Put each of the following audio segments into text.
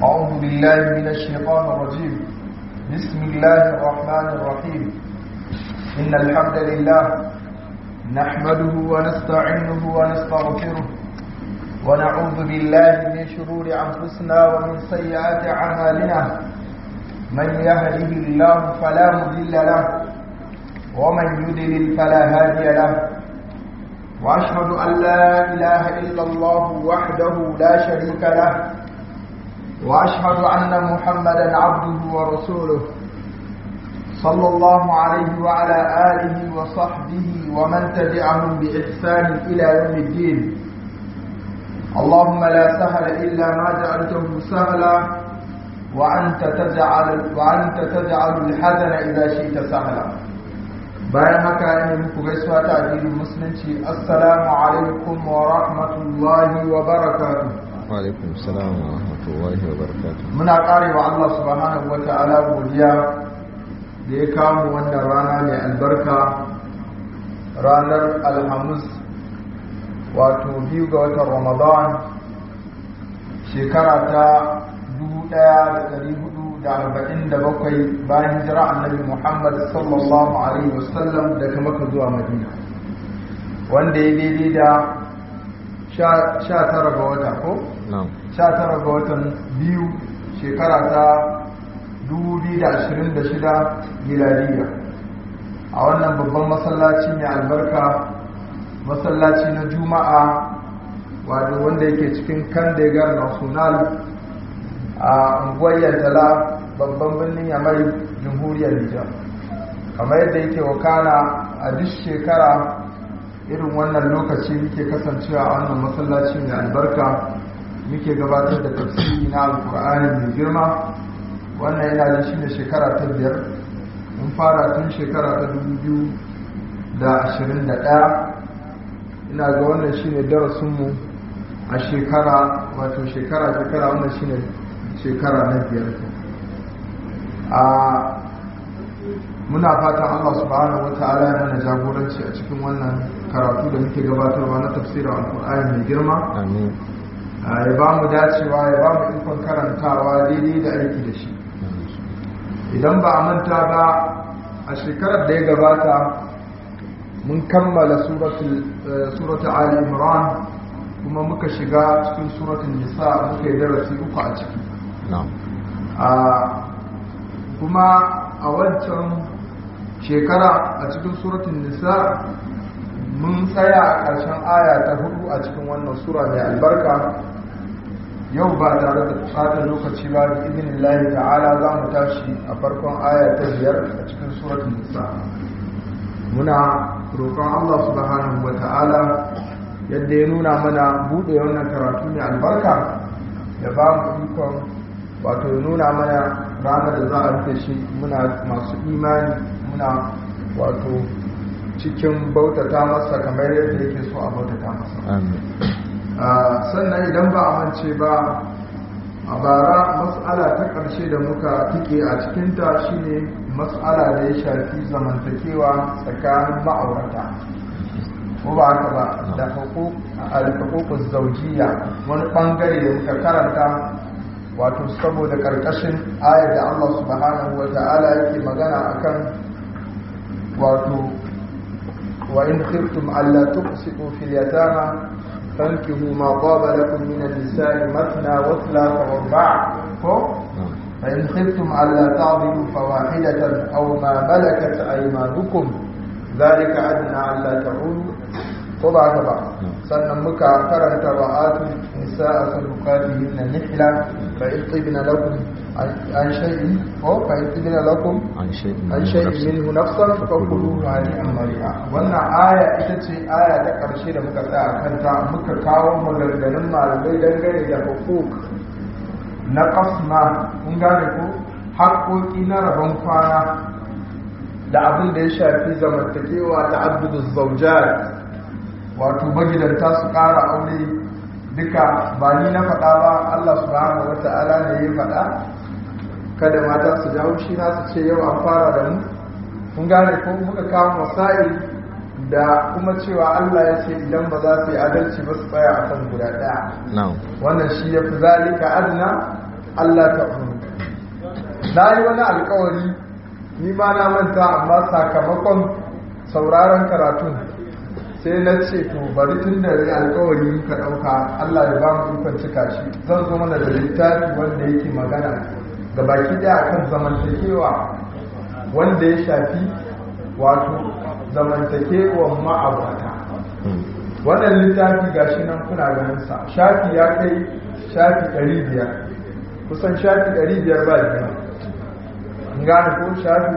أعوذ بالله من الشيطان الرجيم بسم الله الرحمن الرحيم إن الحمد لله نحمده ونستعينه ونستغفره ونعوذ بالله من شرور أنفسنا ومن سيئات أعمالنا من يهده الله فلا مضل له ومن يضلل فلا هادي له وأشهد أن لا إله إلا الله وحده لا شريك له وأشهد أن محمدا عبده ورسوله صلى الله عليه وعلى آله وصحبه ومن تبعهم بإحسان إلى يوم الدين اللهم لا سهل إلا ما جعلته سهلا وأنت تجعل, وأنت تجعل الحزن إذا شئت سهلا bayan haka ne muku gaisuwa ta addinin musulunci assalamu alaikum wa rahmatullahi wa barakatuh wa alaikum salam wa rahmatullahi wa barakatuh muna karewa Allah subhanahu wa ta'ala godiya da ya kamu wannan rana mai albarka ranar alhamis wato biyu ga watan ramadan shekara ta 1447 bayan hijira annabi muhammad sallallahu alaihi wasallam daga maka zuwa madina wanda ya daidai da 19 ga wata ko? 19 ga watan biyu shekara ta 2026 miladiya a wannan babban masallaci mai albarka masallaci na juma'a wato wanda yake cikin kandegar national a unguwar yantala babban birnin yamai jamhuriyar nijar kamar yadda yake wakana a duk shekara irin wannan lokaci muke kasancewa a wannan masallaci mai albarka muke gabatar da tafsiri na alkur'ani mai girma wannan yana da shi ne shekara ta biyar mun fara tun shekara ta dubu da ashirin da ɗaya ina ga wannan shi ne darasinmu a shekara wato shekara shekara wannan shi ne shekara na biyar a muna fatan allah subhanahu wa ta'ala ya mana jagoranci a cikin wannan karatu da muke gabatarwa na tafsirin alkur'ani mai girma ya ba mu dacewa ya ba mu ikon karantawa daidai da aiki da shi idan ba a manta ba a shekarar da ya gabata mun kammala suratu ali imran kuma muka shiga cikin suratun nisa muka yi darasi uku a ciki kuma a wancan shekara a cikin suratun nisa mun tsaya a ƙarshen aya ta hudu a cikin wannan sura mai albarka yau ba tare da tsata lokaci ba da izinin lahi ta'ala za mu tashi a farkon aya ta biyar a cikin suratun nisa muna roƙon allah subhanahu wa ta'ala yadda ya nuna mana buɗe wannan karatu mai albarka ya ba mu ikon wato ya nuna mana ranar da za a rufe shi muna masu imani muna wato cikin bautata masa kamar yadda yake so a bautata masa sannan idan ba a mance ba a bara matsala ta ƙarshe da muka tike a cikinta shine matsala da ya shafi zamantakewa tsakanin ma'aurata ko ba haka ba da alfaƙoƙus zaujiya wani ɓangare da muka karanta wato saboda ƙarƙashin ayar da Allah subhanahu wa ta'ala yake magana akan wato wa in khiftum alla tuqsitu fil yatama fankihu ma qaba lakum min an-nisa'i mathna wa thalatha wa ruba' ko fa in khiftum alla ta'dilu fawahidatan aw ma malakat aymanukum dhalika adna alla ta'ulu ko ba ka ba sannan muka karanta ra'atu nisa'a sadaqatihin nihla fa in tibna lakum an shay'in ko fa in tibna lakum an shay'in an shay'in minhu nafsan fa kuluhu hani'an mari'a wannan aya ita ce aya ta karshe da muka tsaya kanta muka kawo maganganun malamai dangane da hukuk na kasma kun gane ko haƙoƙi na rabon kwana da abin da ya shafi zamantakewa ta abdul zaujat wato magidanta su ƙara aure duka ba ni na faɗa ba Allah subhanahu wa ta'ala ne ya faɗa kada mata su ji haushi na su ce yau an fara da mu kun gane ko muka kawo masail da kuma cewa Allah ya ce idan ba za su yi adalci ba su tsaya a kan guda ɗaya na'am wannan shi ya fi zalika adna Allah ta na yi wani alkawari ni ma na manta amma sakamakon sauraron karatun sai na ce to bari tun da rai alkawari muka ɗauka Allah ya ba mu ikon cika shi zan zo mana da littafi wanda yake magana ga baki ɗaya akan zamantakewa wanda ya shafi wato zamantakewan ma'abata wannan littafi gashi nan kuna ganin sa shafi ya kai shafi 500 kusan shafi 500 ba biyu gane ko shafi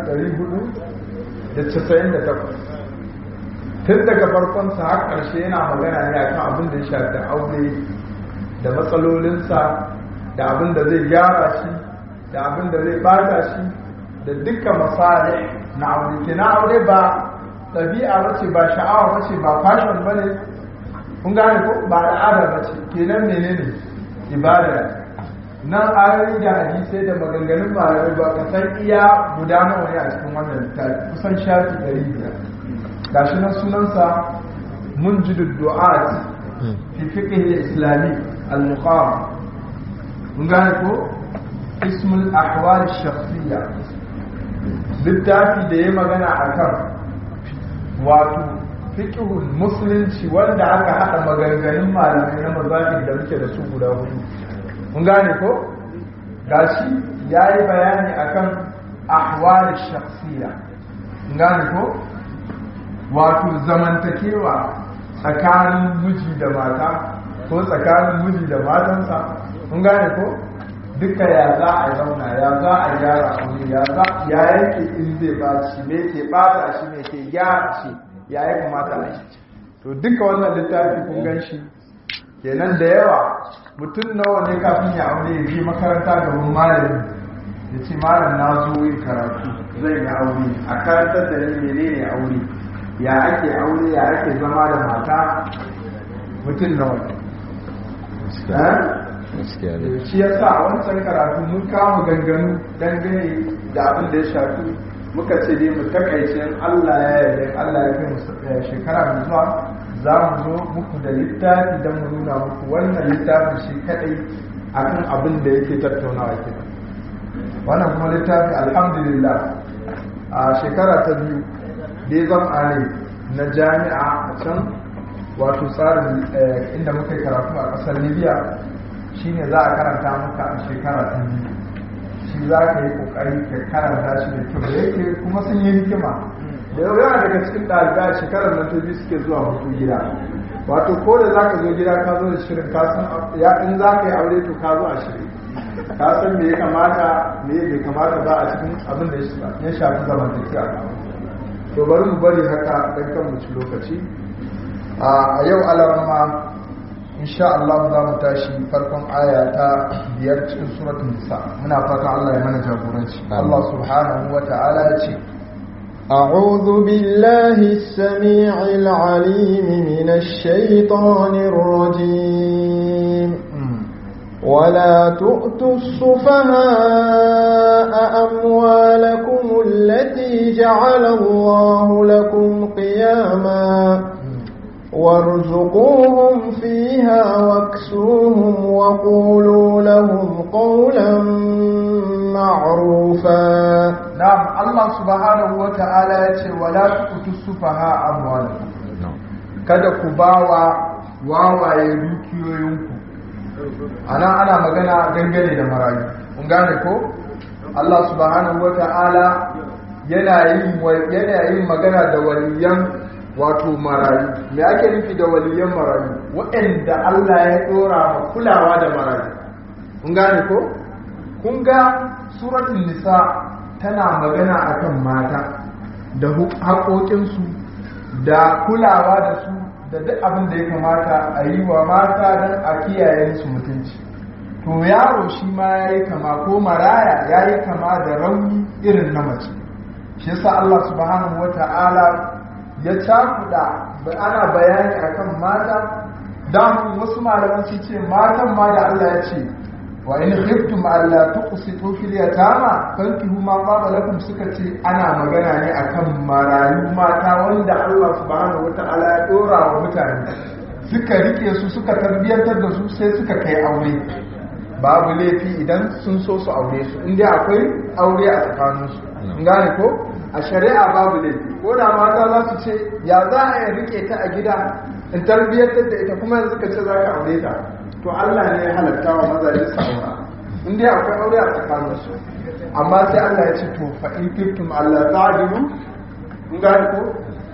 498 tun daga farkonsa har ƙarshe yana magana ne akan abin da ya shafi aure da matsalolinsa da abin da zai gyara shi da abin da zai bata shi da dukkan misali na aure ke na aure ba ɗabi'a bace ba sha'awa bace ba fashion bane kun gane ko ba al'ada bace kenan menene ibada nan ayoyi da hadisai da maganganun malamai ba ka san iya guda nawa ne a cikin wannan littafi kusan shafi ɗari biyar gashi nan sunansa munjidu du'at fi fiqh islami al-muqam mun gane ko ismul ahwal shakhsiyya littafi da ya magana akan wato fiqhul musulunci wanda aka hada maganganun malamai na mazahib da muke da su guda hudu mun gane ko gashi yayi bayani akan ahwal shakhsiyya mun gane ko wato zamantakewa tsakanin miji da mata ko tsakanin miji da matansa mun gane ko duka ya za a zauna ya za a gyara aure ya za ya yake in zai ba shi me ke bata shi me ke gyara shi ya yi kamata a shi to duka wannan littafi kun gan shi kenan da yawa mutum nawa ne kafin ya aure ya je makaranta ga wani malami ya ce malam na zo yin karatu zai yi aure a karantar da ni menene aure ya ake aure ya ake zama da mata mutum nawa shi ya sa a wancan karatu mun kama ganganu dangane da abin da ya shafi muka ce dai mu takaice Allah ya yarda Allah ya kai mu shekara mai zuwa za mu zo muku da littafi don mu nuna muku wannan littafin shi kadai akan abin da yake tattaunawa ke wannan kuma littafi alhamdulillah a shekara ta biyu dai zama ne na jami'a a can wato tsarin inda muka yi karatu a ƙasar libya shine za a karanta maka a shekara ta biyu shi za ka yi ƙoƙari ka karanta shi da kyau da yake kuma sun yi hikima da yau yana daga cikin ɗalibai a shekarar nan ta biyu suke zuwa hutu gida wato ko da za ka zo gida ka zo da shirin ka san ya in za ka yi aure to ka zo a shirin ka san me ya kamata me bai kamata ba a cikin abin da ya shafi zamantakewa to bari mu bari haka dan kan mu ci lokaci a yau alarma insha Allah za mu tashi farkon aya ta biyar cikin suratul nisa muna fatan Allah ya mana jagoranci Allah subhanahu wa ta'ala ya ce أعوذ بالله السميع العليم من الشيطان الرجيم ولا تؤتوا السفهاء أموالكم التي جعل الله لكم قياما وارزقوهم فيها واكسوهم وقولوا لهم قولا معروفا نعم الله سبحانه وتعالى يقول ولا تؤتوا السفهاء أموالكم kada ku bawa wawaye dukiyoyinku ana ana magana dangane da marayu kun gane ko Allah subhanahu wata'ala yana yin yana yin magana da waliyan wato marayu me ake nufi da waliyan marayu waɗanda Allah ya dora ma kulawa da marayu kun gane ko kun ga suratul nisa tana magana akan mata da haƙoƙinsu da kulawa da su da duk abin da ya kamata a yi wa mata don a kiyaye su mutunci to yaro shi ma ya yi kama ko maraya ya yi kama da rauni irin na mace shi yasa Allah subhanahu wa ta'ala ya cakuda ana bayani akan mata don wasu malaman su ce matan ma da Allah ya ce wa in khiftum alla tuqsitu fil yatama fankihu ma qaba lakum suka ce ana magana ne akan marayu mata wanda Allah subhanahu wataala ya dora wa mutane suka rike su suka tarbiyantar da su sai suka kai aure babu laifi idan sun so su aure su inda akwai aure a tsakaninsu in gane ko a shari'a babu laifi ko da mata za su ce ya za a yi rike ta a gida in tarbiyyar da ita kuma yanzu ka ce za ka aure ta to Allah ne ya halatta wa mazaje su aura in dai akwai aure a tsakaninsu amma sai Allah ya ce to fa in kuntum Allah ta'dilu in gane ko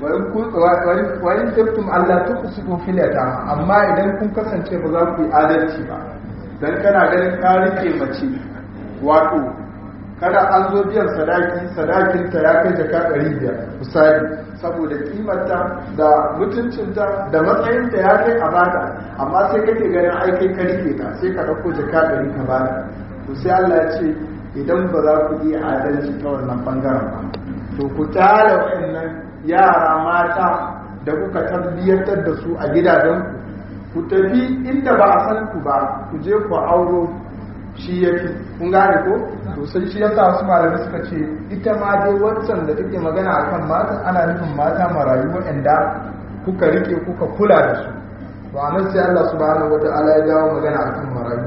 wa in kuntum Allah tuqsitu fil yatama amma idan kun kasance ba za ku yi adalci ba dan kana ganin ka rike mace wato kada an zo biyan sadaki sadakinta ya kai jaka ɗari biyar misali saboda kimarta da mutuncinta da matsayinta ya kai a bata amma sai kake ganin ai kai ka rike ta sai ka ɗauko jaka ɗari ka bata to sai Allah ya ce idan ba za ku iya adalci ta wannan bangaren ba to ku tara waɗannan yara mata da kuka tarbiyyantar da su a gidajenku ku tafi inda ba a san ku ba ku je ku auro shi ya fi kun gane ko to sai shi yasa wasu malamai suka ce ita ma dai wancan da take magana akan mata ana nufin mata marayu waɗanda kuka rike kuka kula da su to anan sai Allah subhanahu wata'ala ya dawo magana akan marayu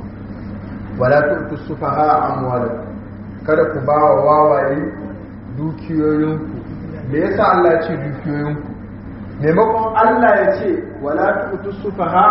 wala tu'tu sufaha amwalakum kada ku ba wa wawaye dukiyoyinku me yasa Allah ya ce dukiyoyinku maimakon Allah ya ce wala tu'tu sufaha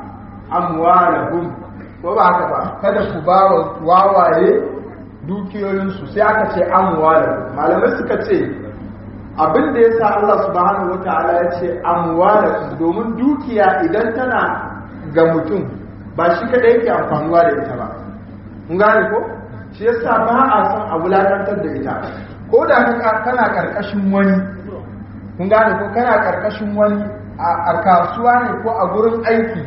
amwalahum ko ba haka ba kada ku ba wa wawaye dukiyoyinsu sai aka ce amwalahum malamai suka ce abin da yasa Allah subhanahu wataala ya ce amwalahum domin dukiya idan tana ga mutum ba shi kada yake amfanuwa da ita ba kun gane ko shi yasa ba a son a wulakantar da ita ko da kana karkashin wani kun gane ko kana karkashin wani a kasuwa ne ko a gurin aiki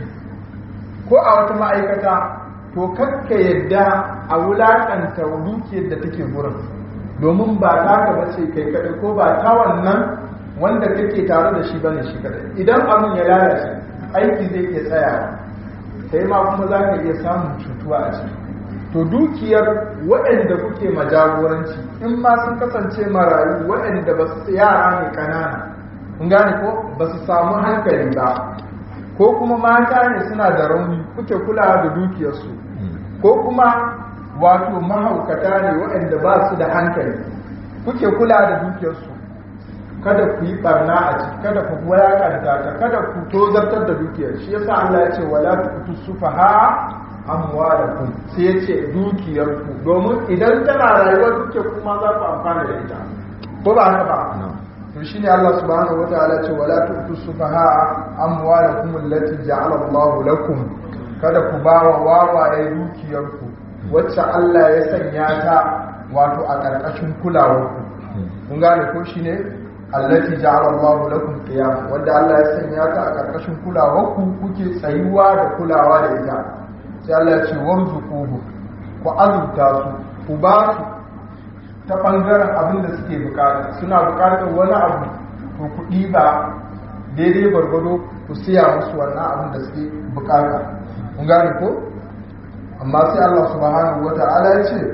ko a wata ma'aikata to kakka yadda a wulakanta dukiyar da take gurin domin ba ta ka bace kai kaɗai ko ba ta wannan wanda kake tare da shi bane shi kaɗai idan abin ya lalace aiki zai iya tsayawa sai ma kuma za ka iya samun cutuwa a ciki to dukiyar waɗanda kuke majagoranci in ma sun kasance marayu waɗanda ba su yara ne ƙanana kun gane ko ba su samu hankali ba ko kuma mata ne suna da rauni kuke kula da dukiyarsu ko kuma wato mahaukata ne waɗanda ba su da hankali kuke kula da dukiyarsu kada ku yi barna a ciki kada ku wulakanta ta kada ku tozartar da dukiyar shi yasa Allah ya ce wala tuqtu sufaha amwalakum sai ya ce dukiyarku domin idan tana rayuwa duke kuma za ku amfana da ita ko ba haka ba to shine Allah subhanahu wataala ce wala tu'tu sufaha amwalakum allati ja'ala Allahu lakum kada ku ba wa wawaye dukiyarku wacce Allah ya sanya ta wato a ƙarƙashin kulawarku kun gane ko shine allati ja'ala Allahu lakum qiyam wanda Allah ya sanya ta a ƙarƙashin kulawarku kuke tsayuwa da kulawa da ita sai Allah ya ce warzuquhu ku azurta su ku ba su ta ɓangaren abin da suke bukata suna bukatar wani abu to kuɗi ba daidai gwargwado ku siya musu wannan abin da suke bukata kun gane ko amma sai Allah subhanahu wata'ala ya ce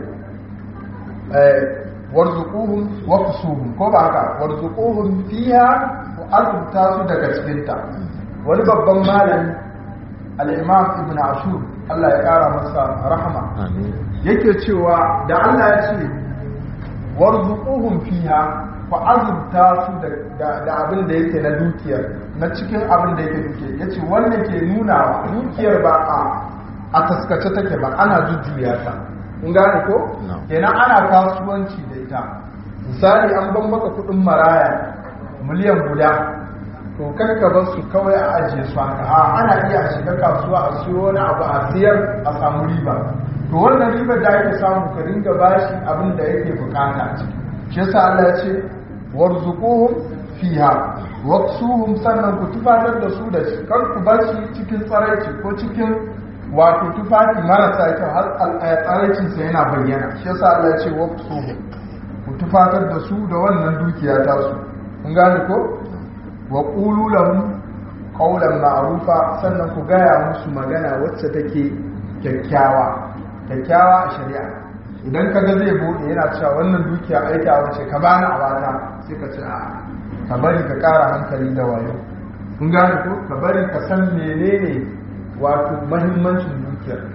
warzuquhum wa kusuhum ko ba haka warzuquhum fiha ku azurta su daga cikinta wani babban malami al-imam ibn ashur Allah ya kara masa rahama yake cewa da Allah ya ce warzuquhum fiha fa azubta su da abin da yake na dukiyar na cikin abin da yake duke yace wannan ke nuna dukiyar ba a a taskace take ba ana jujjuya ta kun gane ko kenan ana kasuwanci da ita misali an ban maka kudin maraya miliyan guda to karka bar su kawai a ajiye su haka a ana iya shiga kasuwa a siyo wani abu a siyar a samu riba to wannan ribar da ake samu ka ringa bashi abin da yake bukata a ciki shi yasa Allah ya ce warzuquhum fiha waqsuhum sannan ku tufatar da su da shi kar ku bar shi cikin tsaraici ko cikin wato tufafi marasa kyau har tsaraicin sa yana bayyana shi yasa Allah ya ce waqsuhum ku tufatar da su da wannan dukiya ta su kun gane ko wa qulu lahum qawlan ma'rufa sannan ku gaya musu magana wacce take kyakkyawa kyakkyawa a shari'a idan ka ga zai bude yana cewa wannan dukiya aika wace ka bani a bata sai ka ce a ka bari ka kara hankali da wayo kun gane ko ka bari ka san menene wato mahimmancin dukiyar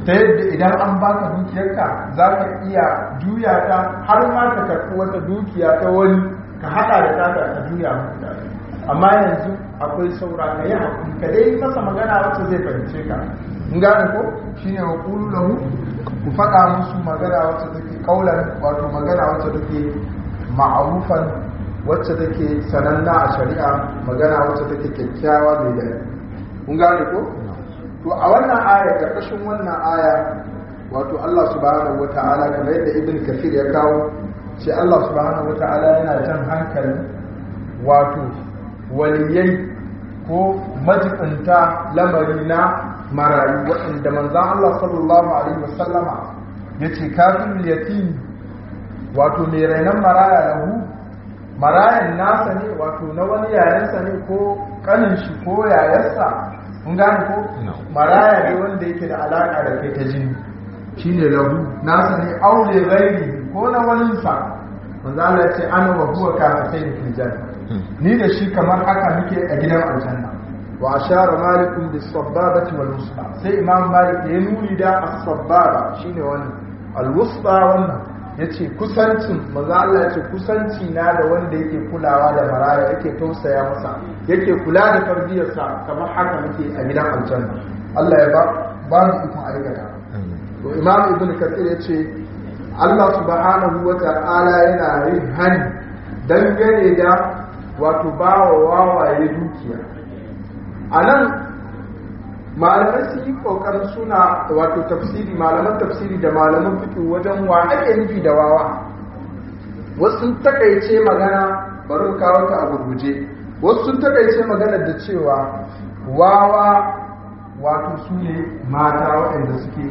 ta yadda idan an baka dukiyarka za ka iya juya ta har ma ka karɓi wata dukiya ta wani ka haɗa da taka ka juya muku da amma yanzu akwai saura ka yi hakuri ka dai masa magana wacce zai fahimce ka in gane ko shine wa qulu lahu ku faɗa musu magana wacce take kaulan wato magana wacce take ma'rufan wacce take sananna a shari'a magana wacce take kyakkyawa mai daɗi kun gane ko to a wannan aya karkashin wannan aya wato Allah subhanahu wata'ala kamar yadda ibn kafir ya kawo sai Allah subhanahu wata'ala yana jan hankali wato waliyai ko majibinta lamari na marayu waɗanda manzan Allah sallallahu alaihi wasallama ya ce kafin yatim wato mai rainon maraya lahu marayan nasa ne wato na wani yayansa ne ko kanin shi ko yayarsa kun gane ko maraya ne wanda yake da alaka da kai ta jini shine lahu nasa ne aure gairi ko na waninsa manzo Allah ya ce ana wa huwa kafatain fil janna ni da shi kamar haka muke a gidan aljanna wa ashara malikum bis sababati wal wusta sai imam malik ya nuni da as-sababa shine wannan al wusta wannan yace kusancin manzo Allah yace kusanci na da wanda yake kulawa da maraya yake tausaya masa yake kula da tarbiyarsa kamar haka muke a gidan aljanna Allah ya ba ba mu ikon aikata to imam ibnu kathir yace Allah subhanahu wa ta'ala yana yin hani dangane da wato bawa wawaye dukiya a nan malamai su yi kokarin suna wato tafsiri malaman tafsiri da malaman fito wajen wa ake nufi da wawa wasu sun takaice magana bari kawo ta a gurguje wasu sun takaice magana da cewa wawa wato su ne mata waɗanda suke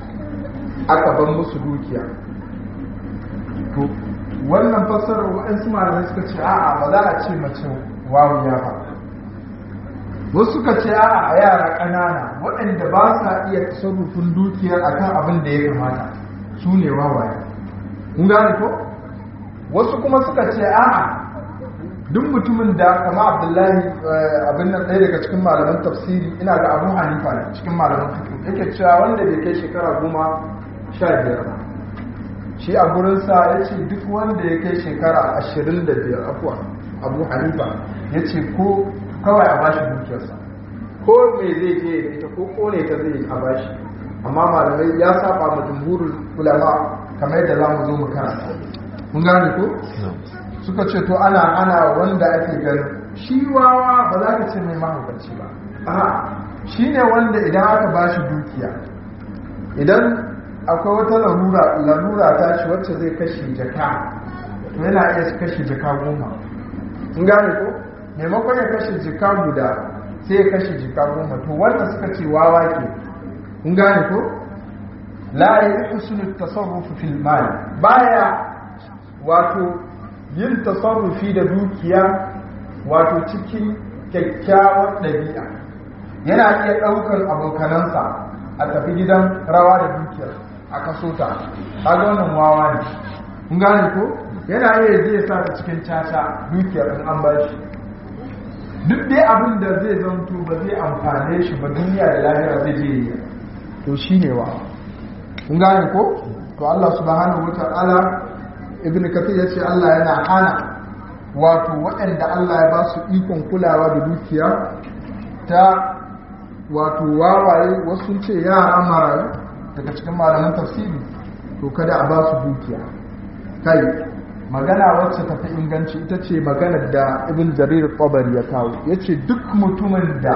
aka ban musu dukiya to wannan fassarar waɗansu malamai suka ce a'a ba za a ce mace wawuya ba wasu suka ce a'a a yara ƙanana waɗanda ba sa iya tasarrufin dukiyar akan abin da ya kamata su ne wawaye kun gane ko wasu kuma suka ce a'a duk mutumin da kama abdullahi abin nan ɗaya daga cikin malaman tafsiri ina ga abu hanifa ne cikin malaman fiƙi yake cewa wanda bai kai shekara goma sha biyar ba shi a gurinsa ya ce duk wanda ya kai shekara ashirin da biyar afuwa abu hanifa ya ce ko kawai a bashi dukiyarsa ko me zai je da ita ko kone ta zai a bashi amma malamai ya saba ma jumhurul ulama kamar yadda za mu zo mu karanta mun gane ko suka ce to ana ana wanda ake ganin shi wawa ba za ka ce mai mahaukaci ba a shi ne wanda idan aka bashi dukiya idan akwai wata larura larura ta shi wacce zai kashe jaka to yana iya kashe jaka goma in gane ko maimakon ya kashe jaka guda sai ya kashe jaka goma to wanda suka ce wawa ke in gane ko la ya husnu tasarrufu fil mal baya wato yin tasarrufi da dukiya wato cikin kyakkyawar ɗabi'a yana iya ɗaukar abokanansa a tafi gidan rawa da dukiyar a kaso ta kaga wannan wawa ne kun gane ko yana iya zai sa ta cikin caca dukiyar in an bashi duk dai abin da zai zanto ba zai amfane shi ba duniya da lahira zai je yi to shine wa kun gane ko to Allah subhanahu wata'ala ibn kathir yace Allah yana hana wato waɗanda Allah ya ba su ikon kulawa da dukiya ta wato wawaye wasu ce yara marayu daga cikin malaman tafsiri to kada a ba su dukiya kai magana wacce tafi inganci ita ce maganar da ibn jarir qabari ya kawo yace duk mutumin da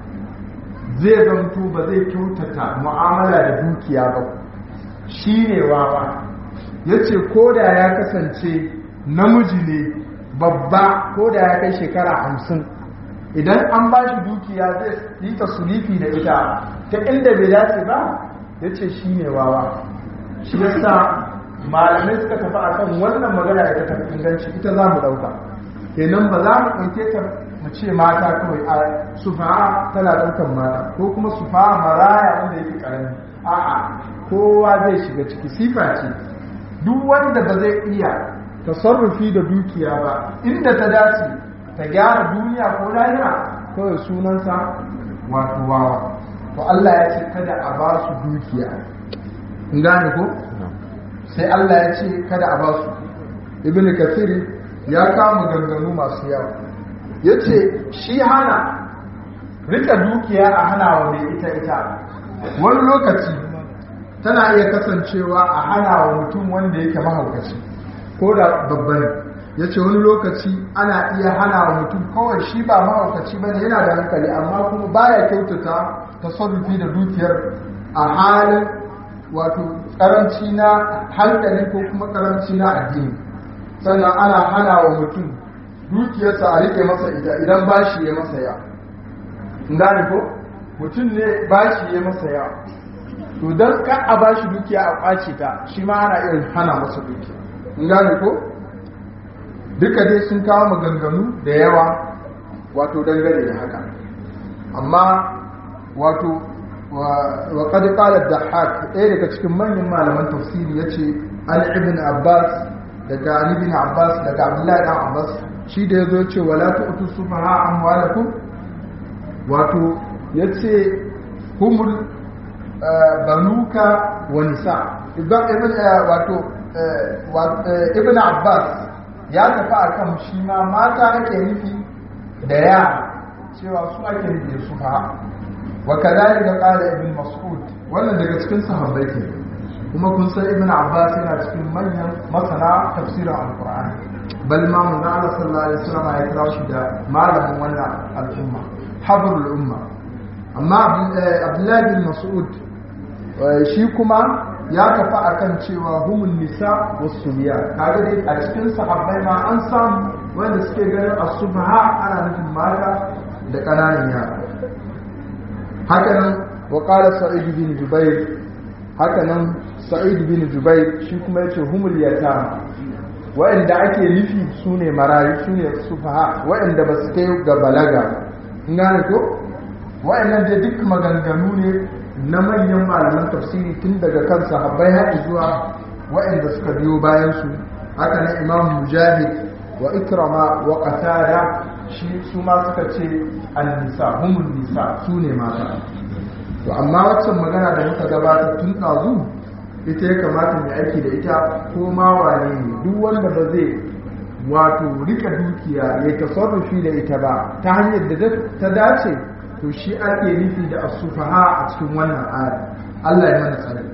zai zanto ba zai kyautata mu'amala da dukiya ba shine wawa yace koda ya kasance namiji ne babba koda ya kai shekara hamsin idan an ba shi dukiya zai yi ta sulifi da ita ta inda bai dace ba ya ce shi ne wawa shi yasa malamai suka tafi a kan wannan magana da ta tafi inganci ita za mu ɗauka kenan ba za mu ɗauke ta mu ce mata kawai a sufa'a tana ɗaukan mata ko kuma sufa'a maraya wanda yake ƙarami a'a kowa zai shiga ciki sifa ce duk wanda ba zai iya tasarrufi da dukiya ba inda ta dace ta gyara duniya ko lahira kawai sunansa wato wawa to Allah ya ce kada a ba su dukiya in gane ko sai Allah ya ce kada a ba su ibn kathir ya kama ganganu masu yawa ya ce shi hana rika dukiya a hana wa mai ita ita wani lokaci tana iya kasancewa a hana wa mutum wanda yake mahaukaci ko da babban ya ce wani lokaci ana iya hana wa mutum kawai shi ba mahaukaci ba ne yana da hankali amma kuma baya kyautata tasarrufi da dukiyar a halin wato karanci na hankali ko kuma karanci na addini sannan ana hana wa mutum dukiyarsa a rike masa ita idan bashi ya masa ya gane ko mutum ne bashi ya masa ya to don ka a bashi dukiya a kwace ta shi ma ana iya hana masa dukiya gane ko duka dai sun kawo maganganu da yawa wato dangane da haka amma wato wa qad qala ad-dahhak ɗaya daga cikin manyan malaman tafsiri yace an ibn abbas daga ali ibn abbas daga abdullahi dan abbas shi da yazo yace wala tu'tu sufaha amwalakum wato yace humul banuka wa nisa ibn wato ibn abbas ya tafi akan shi ma mata ake nufi da yara cewa su ake nufi da sufaha wa kadhalika qala ibn mas'ud wannan daga cikin sahabbai ke kuma kun san ibn abbas yana cikin manyan masana tafsirin alqur'ani bal ma mun Allah sallallahu alaihi wasallam ya kira shi da malamin wannan al'umma habrul umma amma abdullahi bin mas'ud shi kuma ya tafi akan cewa humun nisa wasu biya kaga dai a cikin sahabbai ma an samu wanda suke ganin asubaha ana nufin mata da ƙananan yara hakanan wa qala sa'id bin jubair hakanan sa'id bin jubair shi kuma yace humul yatama wa'anda ake nufi sune marayu sune sufaha wa'anda ba su kai ga balaga ngane ko wa'annan dai duk maganganu ne na manyan malaman tafsiri tun daga kan sahabbai har zuwa wa'anda suka biyo bayan su haka nan imam mujahid wa ikrama wa qatada shi su ma suka ce an-nisa humul nisa su ne mata to amma waccan magana da muka gabata tun ɗazu ita ya kamata mai aiki da ita ko ma wane ne duk wanda ba zai wato rika dukiya ya tasarrufi da ita ba ta hanyar da ta dace to shi ake nufi da asufaha a cikin wannan aya Allah ya mana tsari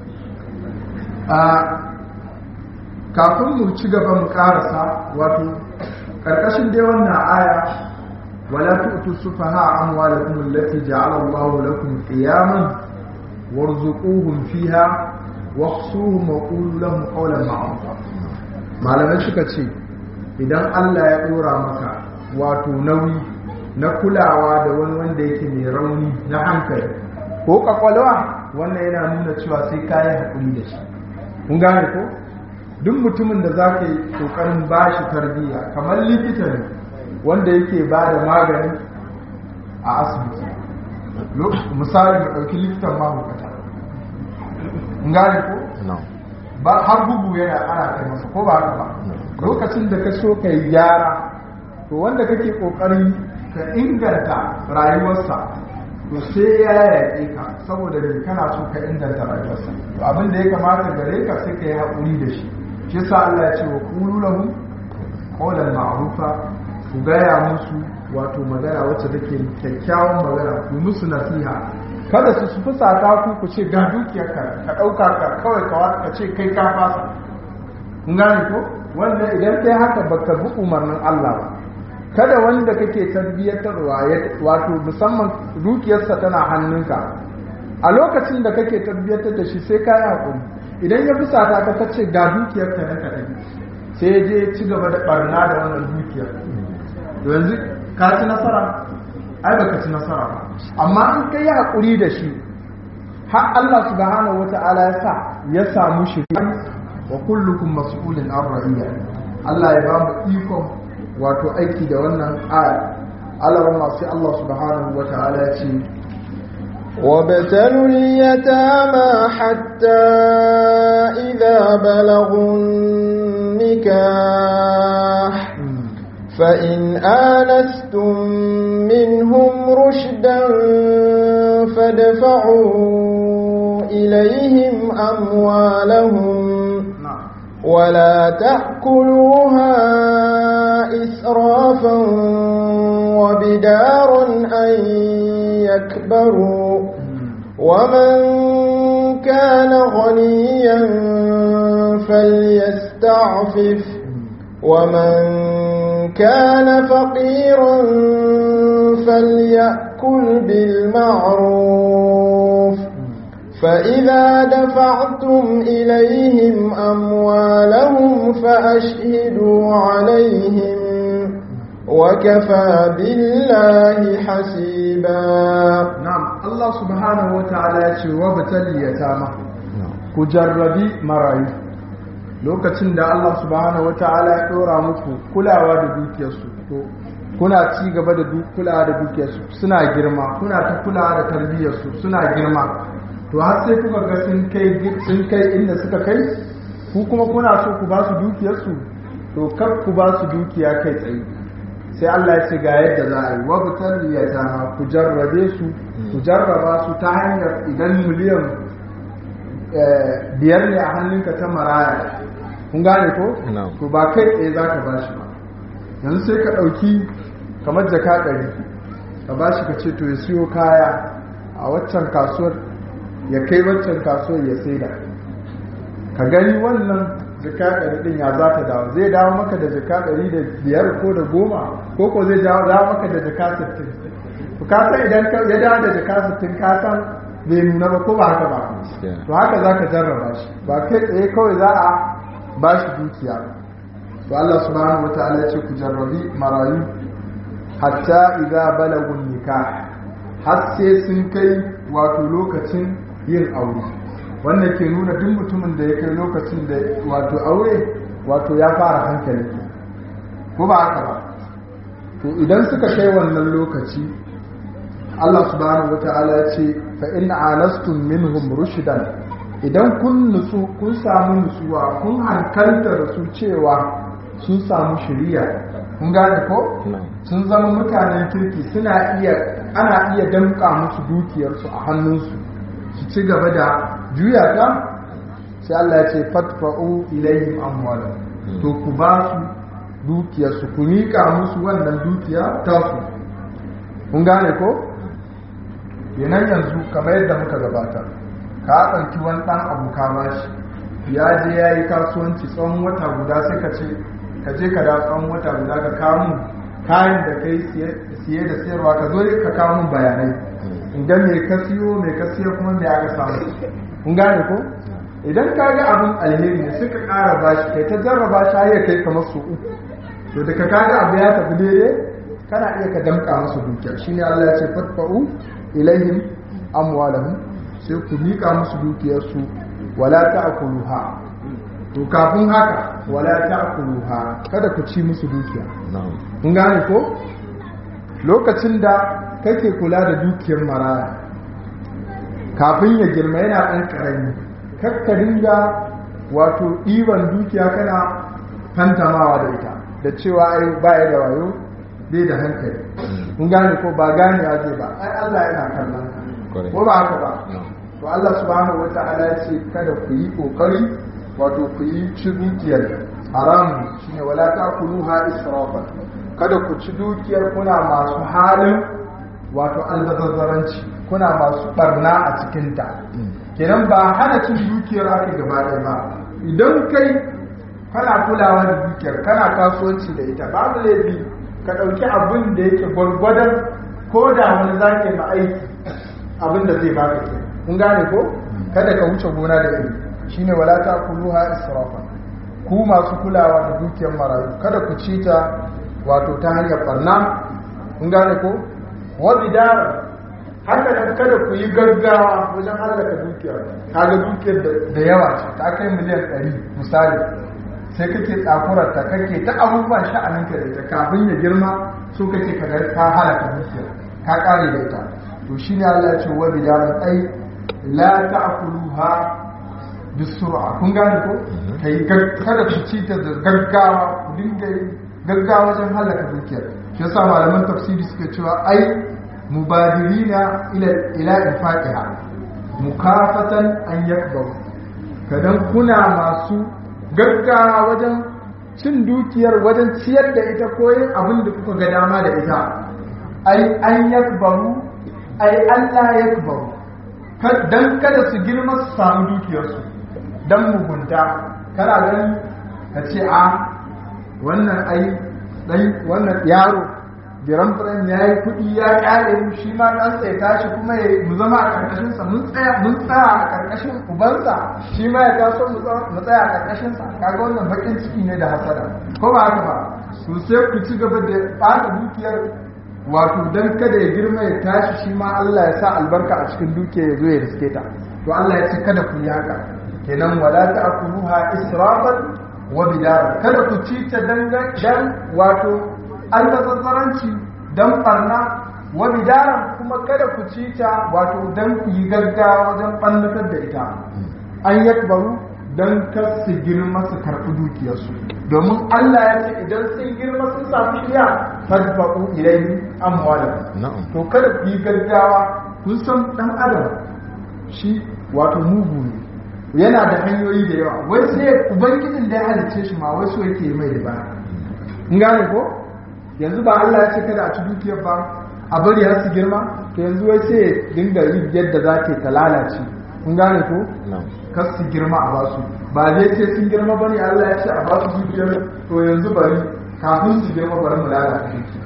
kafin mu ci gaba mu karasa wato karkashin dai wannan aya wala tu'tu sufaha amwalakum allati ja'ala Allahu lakum qiyaman warzuquhum fiha wahsuhum wa qulu lahum qawlan ma'rufa malamai suka ce idan Allah ya dora maka wato nauyi na kulawa da wani wanda yake mai rauni na hankali ko kwakwalwa wannan yana nuna cewa sai kayan haƙuri da shi kun gane ko duk mutumin da za ka yi ƙoƙarin ba shi tarbiyya kamar likita ne wanda yake ba da magani a asibiti misali mu ɗauki likitan mahaukata kun gane ko ba har bugu yana ana kai masa ko ba haka ba lokacin da ka so ka yi gyara to wanda kake ƙoƙarin ka inganta rayuwarsa to sai ya yaƙe ka saboda da kana so ka inganta rayuwarsa to abin da ya kamata gare ka sai ka yi haƙuri da shi shi sa Allah ya ce wa qulu lahu qawlan ma'rufa ku gaya musu wato magana wacce take kyakkyawan magana ku musu nasiha kada su su fusata ku ku ce ga dukiyar ka ka dauka ka kawai ka ka ce kai ka fasa kun gane ko wanda idan kai haka baka bi umarnin Allah ba kada wanda kake tarbiyyatarwa wato musamman dukiyarsa tana hannunka a lokacin da kake tarbiyyatar da shi sai ka yi hakuri idan ya fusata ka kace ga dukiyar ka ka tafi sai ya je ci gaba da barna da wannan dukiyar to yanzu ka ci nasara ai baka ci nasara ba amma in ka yi hakuri da shi har Allah subhanahu wata'ala ya sa ya samu shi wa kullukum mas'ulun an ra'iyya Allah ya ba mu ikon wato aiki da wannan aya alarma sai Allah subhanahu wa ta'ala ya ce وابتلوا اليتامى حتى إذا بلغوا النكاح فإن آنستم منهم رشدا فادفعوا إليهم أموالهم na'am ولا تأكلوها إسرافا وبدارا أن يكبروا ومن كان غنيا فليستعفف ومن كان فقيرا فليأكل بالمعروف فإذا دفعتم إليهم أموالهم فأشهدوا عليهم وكفى بالله حسيبا na'am Allah subhanahu wa ta'ala ya ce wa batal yatama ku jarrabi marayu lokacin da Allah subhanahu wa ta'ala ya dora muku kulawa da dukiyarsu to kuna ci gaba da du- kulawa da dukiyarsu suna girma kuna ta kulawa da tarbiyyarsu suna girma to har sai kuka ga sun kai sun kai inda suka kai ku kuma kuna so ku ba su dukiyarsu to kar ku ba su dukiya kai tsaye sai Allah ya ce ga yadda za a yi wa butar yatama ku jarrabe su ku jarraba su ta hanyar idan miliyan eh, biyar ne a hannunka ta maraya kun gane ko Na'am. to ba kai tsaye za ka bashi ba yanzu sai ka ɗauki kamar jaka ɗari ka bashi ka ce to ya siyo kaya a waccan kasuwar ya kai waccan kasuwar ya saida ka gani wannan jaka ɗari ɗin ya za ta dawo zai dawo maka da jaka ɗari da biyar ko da goma ko ko zai dawo dawo maka da jaka sittin to ka san idan ka ya dawo da jaka sittin ka san bai nuna ba ko ba haka ba to haka za ka jarraba shi ba kai tsaye kawai za a ba shi dukiya to Allah subhanahu wa ta'ala ya ce ku jarrabi marayu hatta idza balagun nikah har sai sun kai wato lokacin yin aure wannan ke nuna duk mutumin da ya kai lokacin da wato aure wato ya fara hankali ko ba haka ba to idan suka kai wannan lokaci Allah subhanahu wata'ala ya ce fa in anastum minhum rushdan idan kun nutsu kun samu nutsuwa kun hankalta da su cewa sun samu shiriya kun gane ko sun zama mutanen kirki suna iya ana iya damƙa musu dukiyarsu a hannunsu su ci gaba da juya ta sai Allah ya ce fatfa'u ilayhim amwala to ku ba su dukiyarsu ku miƙa musu wannan dukiya tasu kun gane ko kenan yanzu kamar yadda muka gabata ka ɗauki wani ɗan abu ka bashi ya je ya yi kasuwanci tsawon wata guda sai ka ce ka je ka da tsawon wata guda ka kawo mun kayan da kai siye da sayarwa ka zo ka kawo mun bayanai idan me ka siyo me ka siyo kuma me aka samu kun gane ko idan ka ga abin alheri ne sai ka ƙara bashi kai ta jarraba shi har ya kai kamar su uku to da ka kaga abu ya tafi daidai kana iya ka damƙa masa dukiya shine Allah ya ce fatfa'u ilaihim amwalahum sai ku miƙa musu dukiyarsu wala ta'kuluha to kafin haka wala ta'kuluha kada ku ci musu dukiya kun gane ko lokacin da kake kula da dukiyar maraya kafin ya girma yana ɗan ƙarami kakka dinga wato ɗiban dukiya kana fantamawa da ita da cewa ai baya da wayo bai da hankali kun gane ko ba gane ya zai ba ai Allah yana kallon ka ko ba haka ba to Allah subhanahu wata'ala ya ce kada ku yi kokari wato ku yi ci dukiyar haram shine wala ta'kuluha israfan kada ku ci dukiyar kuna masu halin wato albazazzaranci kuna masu barna a cikinta kenan ba hana cin dukiyar aka gaba ɗaya ba idan kai kana kulawa da dukiyar kana kasuwanci da ita babu laifi ka ɗauki abin da yake gwargwadon ko da wani zake ma aiki abin da zai baka ke kun gane ko kada ka wuce gona da iri shine wala ta kuluha israfa ku masu kulawa da dukiyar marayu kada ku ci ta wato ta hanyar barna kun gane ko wa bidara haka nan kada ku yi gaggawa wajen hallaka dukiyar kaga dukiyar da yawa ce ta kai miliyan 100 misali sai kake tsakurarta kake ta abubuwan sha'aninka da ita kafin ya girma so kake ka ka halaka dukiyar ka kare da ita to shine Allah ya ce wa bidaran ai la ta'kuluha bisur'a kun gane ko kai kada ku ci ta da gaggawa ku dinga gaggawa wajen halaka dukiyar shi yasa malaman tafsiri suke cewa ai mubadirina ila ila infaqiha mukafatan an yakbaru kadan kuna masu gaggawa wajen cin dukiyar wajen ciyar da ita ko yin abin da kuka ga dama da ita ai an yakbaru ai Allah yakbaru dan kada su girma su samu dukiyarsu dan mugunta kana ganin ka ce a wannan ai dan wannan yaro biran firan ya yi kuɗi ya ƙare mu shi ma ɗan tsaye tashi kuma ya mu zama a ƙarƙashin sa mun tsaya mun tsaya a ƙarƙashin ubansa shi ma ya taso mu tsaya a ƙarƙashin sa kaga wannan bakin ciki ne da hasada ko ba haka ba to sai ku ci gaba da ɓata dukiyar wato dan kada ya girma ya tashi shi ma Allah ya sa albarka a cikin dukiyar ya zo ya riske ta to Allah ya ce kada ku yi haka kenan wala ta'kuluha israfan wa bidara kada ku ci ta dan wato almazazzaranci don barna wa bidaran kuma kada ku ci ta wato don ku yi gaggawa wajen ɓannatar da ita an yakbaru don kar su girma su karɓi dukiyarsu domin Allah ya ce idan sun girma sun samu shirya fadfa'u ilayhi amwalan to kada ku yi gaggawa kun san dan adam shi wato mugu ne yana da hanyoyi da yawa wai sai ubangijin da ya halicce shi ma wai so yake mai da ba in gane ko yanzu ba Allah ya ce kada a ci dukiyar ba a bari har su girma to yanzu wai sai dinga yi yadda za ta ta lalace kun gane ko kar su girma a basu ba zai ce sun girma ba ne Allah ya ce a basu dukiyar to yanzu bari kafin su girma bari mu lalata duki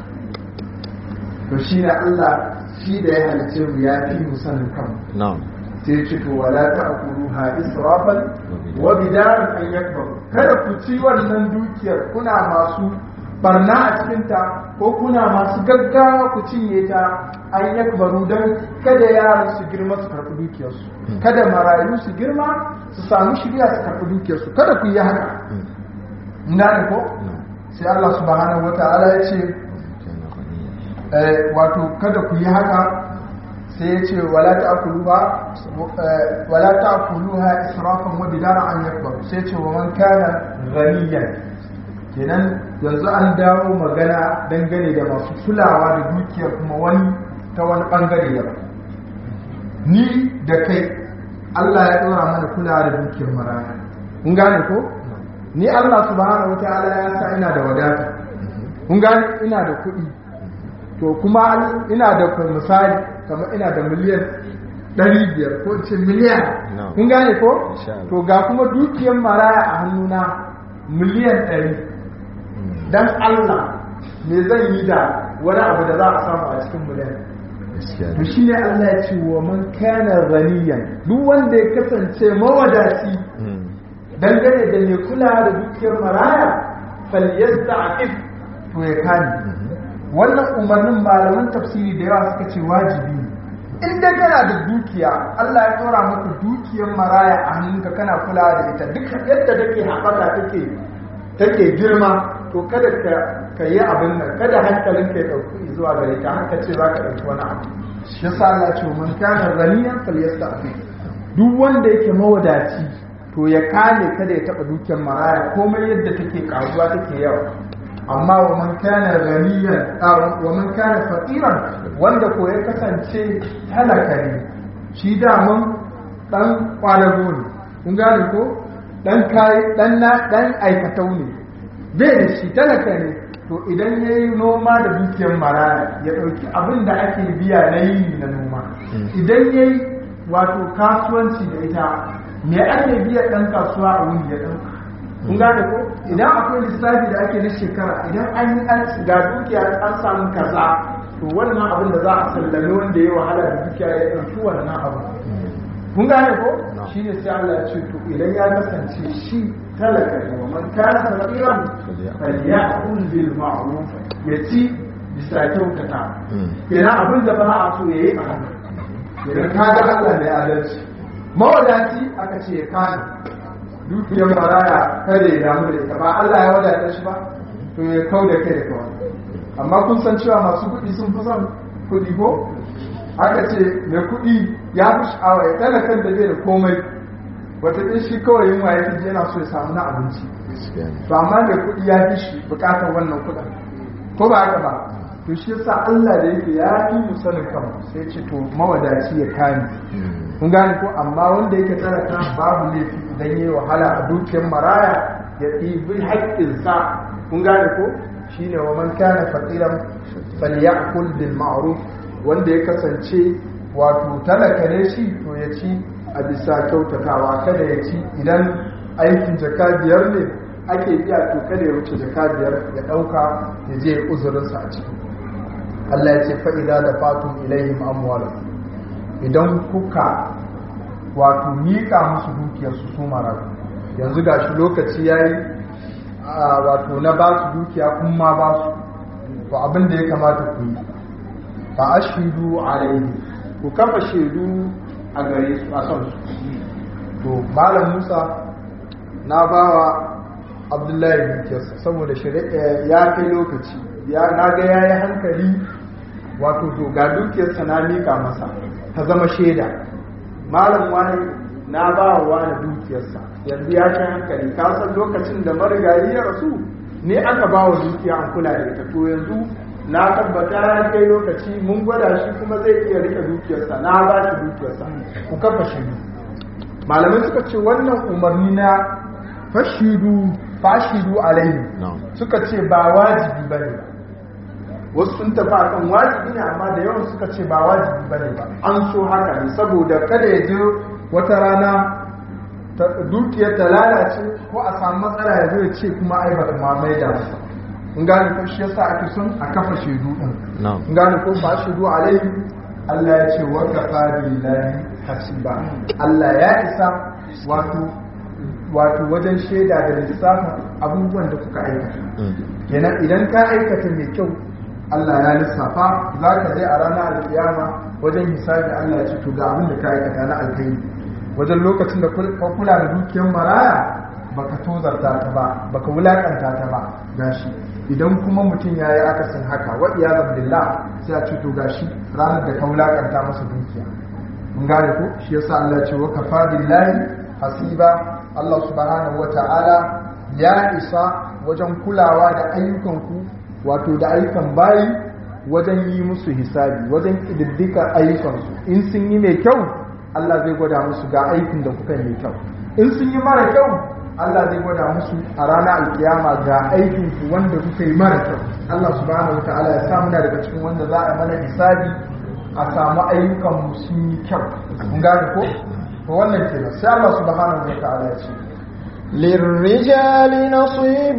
to shi ne Allah shi da ya halice mu ya fi mu sanin kanmu sai ce to wala ta'kuluha israfan wa bidaran an yakbar kada ku ci wannan dukiyar kuna masu barna a cikinta ko kuna masu gaggawa ku cinye ta an yakbaru don kada yaran su girma su karɓi dukiyarsu kada marayu su girma su samu shirya su karɓi dukiyarsu kada ku yi haka ina ne ko sai Allah subhanahu wata'ala ya ce wato kada ku yi haka sai ya ce wala ta'kuluha wala ta'kuluha israfan wa bidara an yakbaru sai ya ce wa man kana ghaniyan kenan yanzu an dawo magana dangane da masu kulawa da dukiyar kuma wani ta wani bangare daban ni da kai Allah ya ɗora mana kulawa da dukiyar maraya kun gane ko ni Allah subhanahu wataala ya sa ina da wadata kun gane ina da kuɗi to kuma ina da misali kamar ina da miliyan ɗari biyar ko ce miliyan kun gane ko to ga kuma dukiyar maraya a hannuna miliyan ɗari dan Allah me zan yi da wani abu da za a samu a cikin miliyan to shi ne Allah ya ce wa man kana ghaniyan duk wanda ya kasance mawadaci dangane da mai kula da dukiyar maraya falyasta'if to ya kani wannan umarnin malaman tafsiri da yawa suka ce wajibi ne in dai kana da dukiya Allah ya tsora maka dukiyar maraya a hannunka kana kula da ita duk yadda take haɓaka take take girma to kada ka yi abin nan kada hankalin ka ya ɗauki zuwa gare ta haka ce za ka ɗauki wani abu shi yasa Allah ce man kana ghaniyan falyastafi duk wanda yake mawadaci to ya kame kada ya taɓa dukiyar maraya komai yadda take karuwa take yawa amma wa man kana ghaniyan wa man kana faqiran wanda ko ya kasance talaka ne shi daman dan kwadago ne kun gane ko dan kai dan na dan aikatau ne bai da shi talaka ne to idan ya yi noma da dukiyar maraya ya ɗauki abin da ake biya na yi na noma idan ya yi wato kasuwanci da ita me ake biya ɗan kasuwa a wuni ya ɗauka kun gane ko idan akwai lissafi da ake na shekara idan an yi an ga dukiya an samu kaza to wannan abin da za a sallame wanda ya wahala da dukiya ya ɗauki wannan abu kun gane ko shi ne sai Allah ya ce to idan ya kasance shi talaka ne wa man kana faqiran falyakul bil ma'ruf ya ci bisa kyautata kenan abin da ba a so yayi a hannu idan ka ga Allah ne adalci mawadaci aka ce ya kana dukiyar maraya kada ya damu da ita ba Allah ya wadata shi ba to ya kau da kai da kawai amma kun san cewa masu kuɗi sun fi son kuɗi ko aka ce mai kuɗi ya fi sha'awa ya talakan da zai da komai wata ɗin shi kawai yin waye fi yana so ya samu na abinci to amma mai kuɗi ya fi shi buƙatar wannan kuɗin ko ba haka ba to shi yasa Allah da yake ya yi mu sanin kan sai ce to mawadaci ya kame kun gane ko amma wanda yake talaka babu laifi idan yayi wahala a dukiyar maraya ya ɗibi haƙƙinsa kun gane ko shine wa man kana faqiran falyakul bil ma'ruf wanda ya kasance wato talaka ne shi to ya ci a bisa kyautatawa kada ya ci idan aikin jaka biyar ne ake biya to kada ya wuce jaka biyar ya ɗauka ya je uzurinsa a ciki Allah ya ce fa'ida da fatun ilayhim amwal idan kuka wato miƙa musu dukiyarsu su marayu yanzu ga shi lokaci ya yi wato na ba su dukiya kun ma ba su to abin da ya kamata ku yi ba a shaidu a ku kafa shaidu a gare su a son su to malam musa na ba wa abdullahi dukiyarsa saboda ya kai lokaci na ga ya yi hankali wato to ga dukiyarsa na mika masa ta zama shaida malam wani na ba wa wani dukiyarsa yanzu ya kai hankali ka san lokacin da marigayi ya rasu ne aka ba wa dukiya an kula da ita to yanzu na tabbata ya kai lokaci mun gwada shi kuma zai iya rike dukiyarsa na ba shi dukiyarsa ku kafa shidu malamai suka ce wannan umarni na fashidu fashidu alaihi suka ce ba wajibi bane ba wasu sun tafi akan wajibi ne amma da yawan suka ce ba wajibi bane ba an so haka ne saboda kada ya je wata rana dukiyar ta lalace ko a samu matsala ya zo ya ce kuma ai ba ma mai da masa in gane ko shi yasa ake son a kafa shaidu din in gane ko ba shaidu alaihi Allah ya ce wa kafa billahi hasiba Allah ya isa wato wato wajen shaida da lissafin abubuwan da kuka aikata kenan idan ka aikata mai kyau Allah ya lissafa za ka je a ranar alkiyama wajen hisabi Allah ya ce to ga abin da ka aikata na alkhairi wajen lokacin da ka kula da dukiyar maraya baka tozarta ta ba baka wulakanta ta ba gashi idan kuma mutum ya yi akasin haka wa iyazan billah sai a ce to gashi ranar da ka wulakanta masa dukiya mun gane ko shi yasa Allah ya ce wa kafa billahi hasiba Allah subhanahu wa ta'ala ya isa wajen kulawa da ayyukanku wato da ayyukan bayi wajen yi musu hisabi wajen ƙididdika ayyukansu in sun yi mai kyau Allah zai gwada musu ga aikin da kuka mai kyau in sun yi mara kyau Allah zai gwada musu a ranar alkiyama ga aikin ku wanda kuka yi mara kyau Allah subhanahu wa ta'ala ya sa muna daga cikin wanda za a mana hisabi a samu ayyukan mu sun yi kyau kun gane ko to wannan kenan sai Allah subhanahu wa ta'ala ya ce للرجال نصيب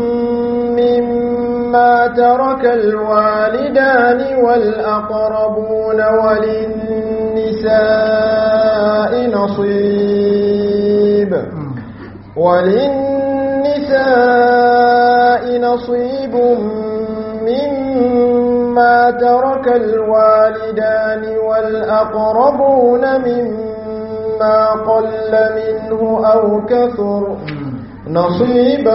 مما ترك الوالدان والأقربون وللنساء نصيب وللنساء نصيب مما ترك الوالدان والأقربون مما قل منه أو كثر نصيبا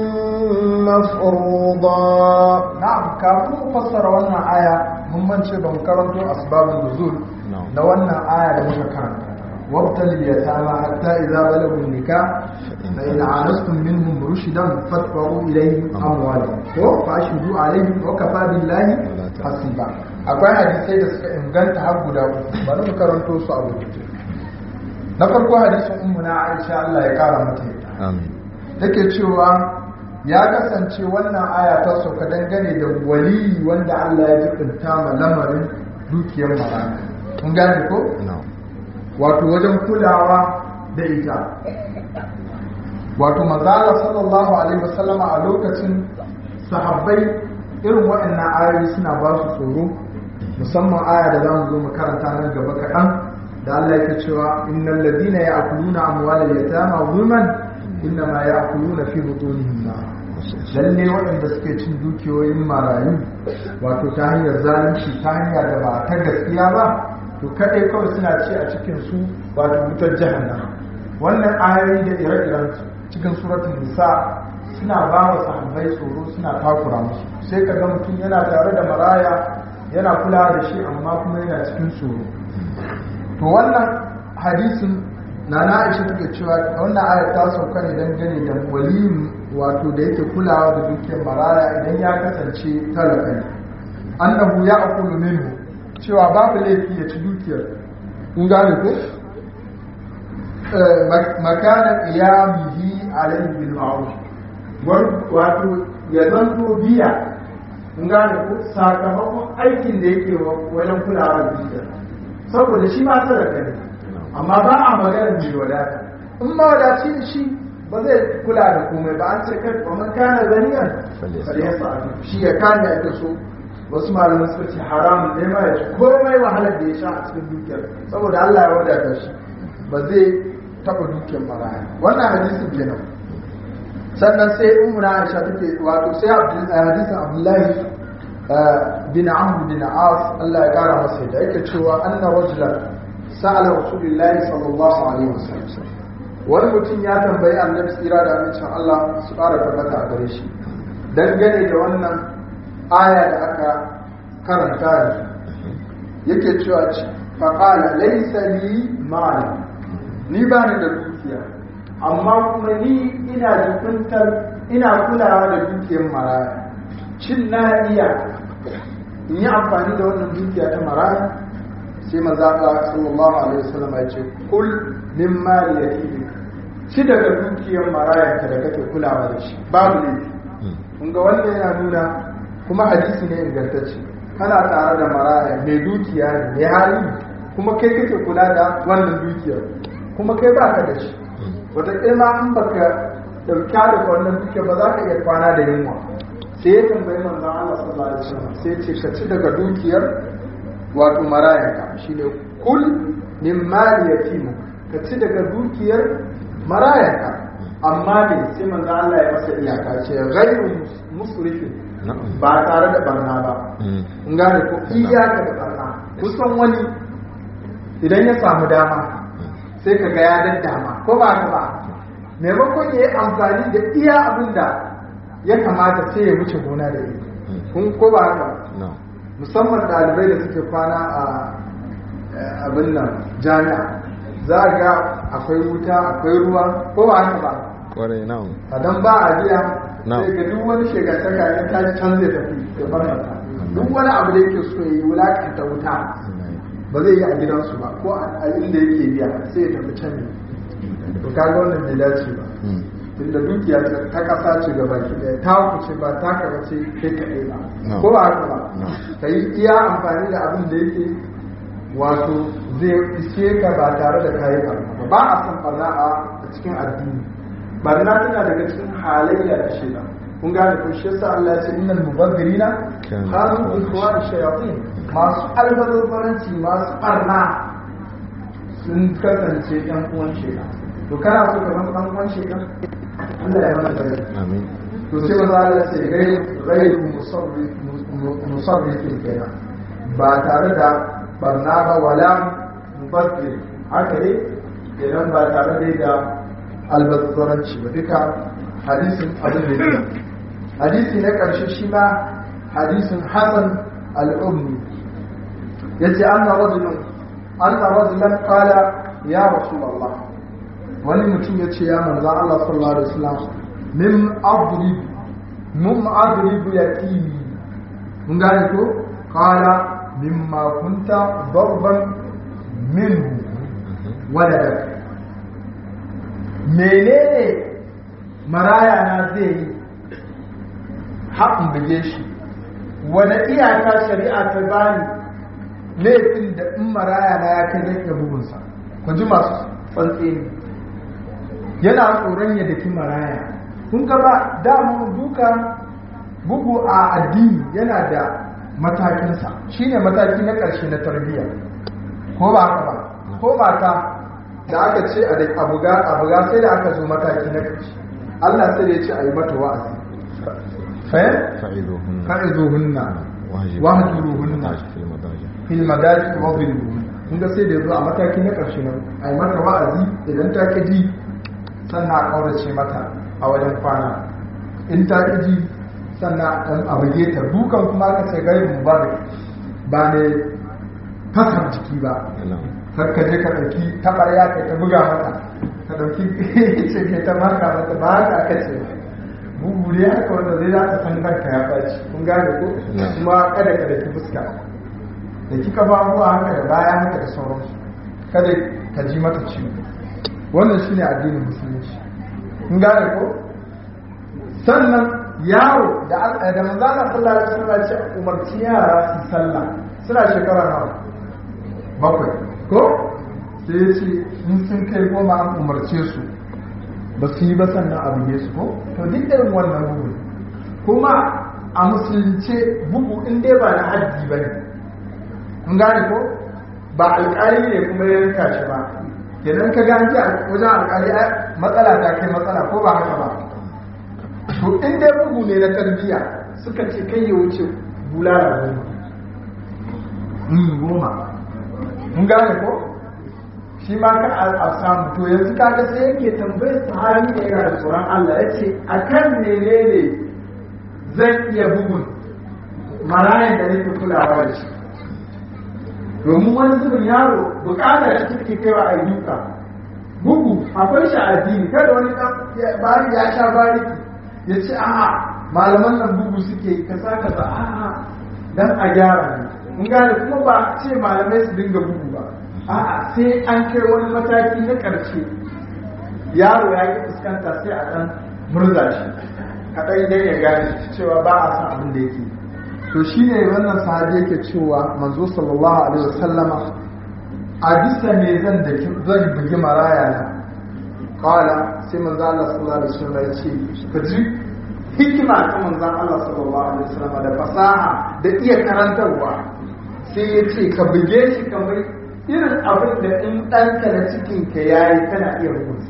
مفروضا na'am kafin mu fassara wannan aya mun mance ban karanto asbabun nuzul na wannan aya da muka karanta wabtal yatama hatta idza balagu nikah fa in anastum minhum rushdan fadfa'u ilayhim amwalahum ko fashidu alayhim wa kafa billahi hasiba akwai hadisai da suka inganta har guda uku bari mu karanto su a rubuce na farko hadisin ummuna Aisha Allah ya kara mata amin take cewa ya kasance wannan aya ta sauka dangane da wali wanda Allah ya jibinta ma lamarin dukiyar marana kun gane ko no wato wajen kulawa da ita wato mazala sallallahu alaihi wasallama a lokacin sahabbai irin waɗannan ayoyi suna ba su tsoro musamman aya da za mu zo mu karanta nan gaba kaɗan da Allah yake cewa innal ladina ya'kuluna amwalal yatama zulman innama ya'kuluna fi butunihim nar lalle waɗanda suke cin dukiyoyin marayu wato ta hanyar zalunci ta hanyar da ba ta gaskiya ba to kaɗai kawai suna ci a cikin su wato wutar jahannama wannan ayoyi da ire-iren su cikin suratul nisa suna ba wa sahabbai tsoro suna takura musu sai ka ga mutum yana tare da maraya yana kula da shi amma kuma yana cikin tsoro to wannan hadisin na na aisha take cewa wannan ayar ta sauka ne dangane da waliyin wato da yake kulawa da dukiyar maraya idan ya kasance talaka ne annahu ya akulu minhu cewa babu laifi ya ci dukiyar kun gane ko makana qiyamihi alayhi bil ma'ruf wato ya zanto biya kun gane ko sakamakon aikin da yake wajen kulawa da dukiyar saboda shi ma sadaka ne amma ba a magana mai wadata in ma wadaci shi ba zai kula da komai ba an ce kai kuma kana zaniyan falyasa shi ya kame ake so wasu malaman suka ce haramun ne ma ya ci komai wahalar da ya sha a cikin dukiyar saboda Allah ya wadata shi ba zai taba dukiyar maraya wannan hadisin kenan sannan sai umra Aisha take wato sai hadisin Abdullahi bin Amr bin As Allah ya kara masa da yake cewa anna rajulan sa'ala rasulullahi sallallahu alaihi wasallam wani mutum ya tambayi annabi tsira da amincin Allah su ƙara tabbata a gare shi dangane da wannan aya da aka karanta yanzu yake cewa ci faƙala laisa li ma'ana ni ba ni da dukiya amma kuma ni ina jikuntar ina kulawa da dukiyar maraya cin na iya in yi amfani da wannan dukiya ta maraya sai maza ta sallallahu alaihi wasallam ya ce kul min mali yatimik ci daga dukiyar marayanka da kake kulawa da shi babu laifi kun ga wannan yana nuna kuma hadisi ne ingantacce kana tare da maraya mai dukiya ne mai hali kuma kai kake kula da wannan dukiyar kuma kai ba ka da shi wataƙila in baka ɗauka da wannan dukiyar ba za ka iya kwana da yunwa sai ya tambayi manzon Allah sallallahu alaihi wasallam sai ce ka ci daga dukiyar wato marayanka shine kul min mali yatimu ka ci daga dukiyar marayanka amma ne sai manzo Allah ya masa iyaka ce ghairu musrifin ba tare da barna ba kun gane ko iyaka da barna kusan wani idan ya samu dama sai ka ga ya daddama ko ba ka ba maimakon ya yi amfani da iya abin da ya kamata sai ya wuce gona da ita kun ko ba ka musamman ɗalibai da suke kwana a abin nan jami'a za ga akwai wuta akwai ruwa ko ba haka ba kwarai nan a dan ba a biya sai ga duk wani shegantaka ya tashi can zai tafi ya bar mata duk wani abu da yake so ya yi wulakanta wuta ba zai yi a gidansu ba ko a inda yake biya sai ya tafi can ne to kaga wannan bai dace ba tunda dukiya ta kasa ce gaba ki daya ta kuce ba ta kaba ce kai kaɗai ba ko ba haka ba ka yi iya amfani da abin da yake wato zai iske ka ba tare da kayi barna ba ba a san barna a cikin addini barna tana daga cikin halayya da shida kun gane ko shi yasa Allah ya ce innal mubazzirina kanu ikhwan shayatin masu albazaranci masu barna sun kasance ɗan uwan shida to kana so ka zama ɗan uwan shida Allah ya mana gari amin to sai maza Allah ya ce gairu musarrifin kenan ba tare da barna ba wala mubazzir haka ne idan ba tare da da albazzaranci ba duka hadisin abin da yake hadisi na ƙarshe shi ma hadisin hasan al'ummi ya ce an na rajulun an na rajulan kala ya rasu Allah wani mutum ya ce ya manza Allah sallallahu alaihi wasallam min adrib mun adrib yatimi mun gane ko kala mimma kunta darban minhu waladak menene maraya na zai yi haƙin buge shi wani iyaka shari'a ta bani laifin da in maraya na ya kai zai iya bugunsa ku ji masu tsantsi ne yana tsoron ya daki maraya kun ga ba damu duka bugu a addini yana da matakinsa shine mataki na ƙarshe na tarbiyya ko ba haka ba ko mata da aka ce a da abuga abuga sai da aka zo mataki na ƙarshe Allah sai da ya ce a yi mata wa'azi fa fa'izuhunna wahjuruhunna fil madaji wa dhilluhun kun ga sai da yazo a mataki na ƙarshe nan a yi mata wa'azi idan ta ki ji sannan a kaurace mata a wajen kwana in ta ki ji sannan ɗan abuge ta dukan kuma ka ce gari mubarak ba ne fasar jiki ba har ka je ka ɗauki taɓarya ka ta buga mata ka ɗauki ce ke ta maka mata ba haka aka ce bugu ne haka wanda zai za ka san ranka ya ɓaci kun gane ko kuma kada ka da ki fuska da kika ba ruwa haka da baya haka da sauransu kada ka ji mata ciwo wannan shine addinin musulunci kun gane ko sannan yaro da da manzo Allah sallallahu alaihi wasallam ya ce umarci yara su sallah suna shekara nawa bakwai ko sai ya ce in sun kai goma an umarce su ba su yi ba sannan a buge su ko to duk irin wannan bugu kuma a musulunce bugu in dai ba na haddi ba ne kun gane ko ba alƙali ne kuma ya yanka shi ba kenan ka gane wajen alƙali matsala ta kai matsala ko ba haka ba to in dai bugu ne na tarbiyya suka ce kai ya wuce bulala goma goma mun gane ko shi ma ka a samu to yanzu kaga sai yake tambayar sahabi da yana da tsoron Allah ya ce a kan menene zan iya bugun marayan da nake kulawa da shi domin wani zubin yaro bukatar shi take kaiwa a duka bugu akwai shi addini kada wani bari ya sha bariki ya ce a'a malaman nan bugu suke kasa kasa a'a dan a gyara ne mun gane kuma ba ce malamai su dinga bugu ba a'a sai an kai wani mataki na ƙarshe yaro ya yi fuskanta sai a ɗan murza shi a ɗan idan ya gane cewa ba a san abin da yake to shi ne wannan sahabi yake cewa manzo sallallahu alaihi wasallama a bisa me zan da zan bugi maraya na kawala sai manzo Allah sallallahu alaihi wasallam ya ce ka ji hikima ta manzon Allah sallallahu alaihi wasallama da fasaha da iya karantarwa sai ya ce ka buge shi kamar irin abin da in ɗanka na cikinka ya yi kana iya rukunsa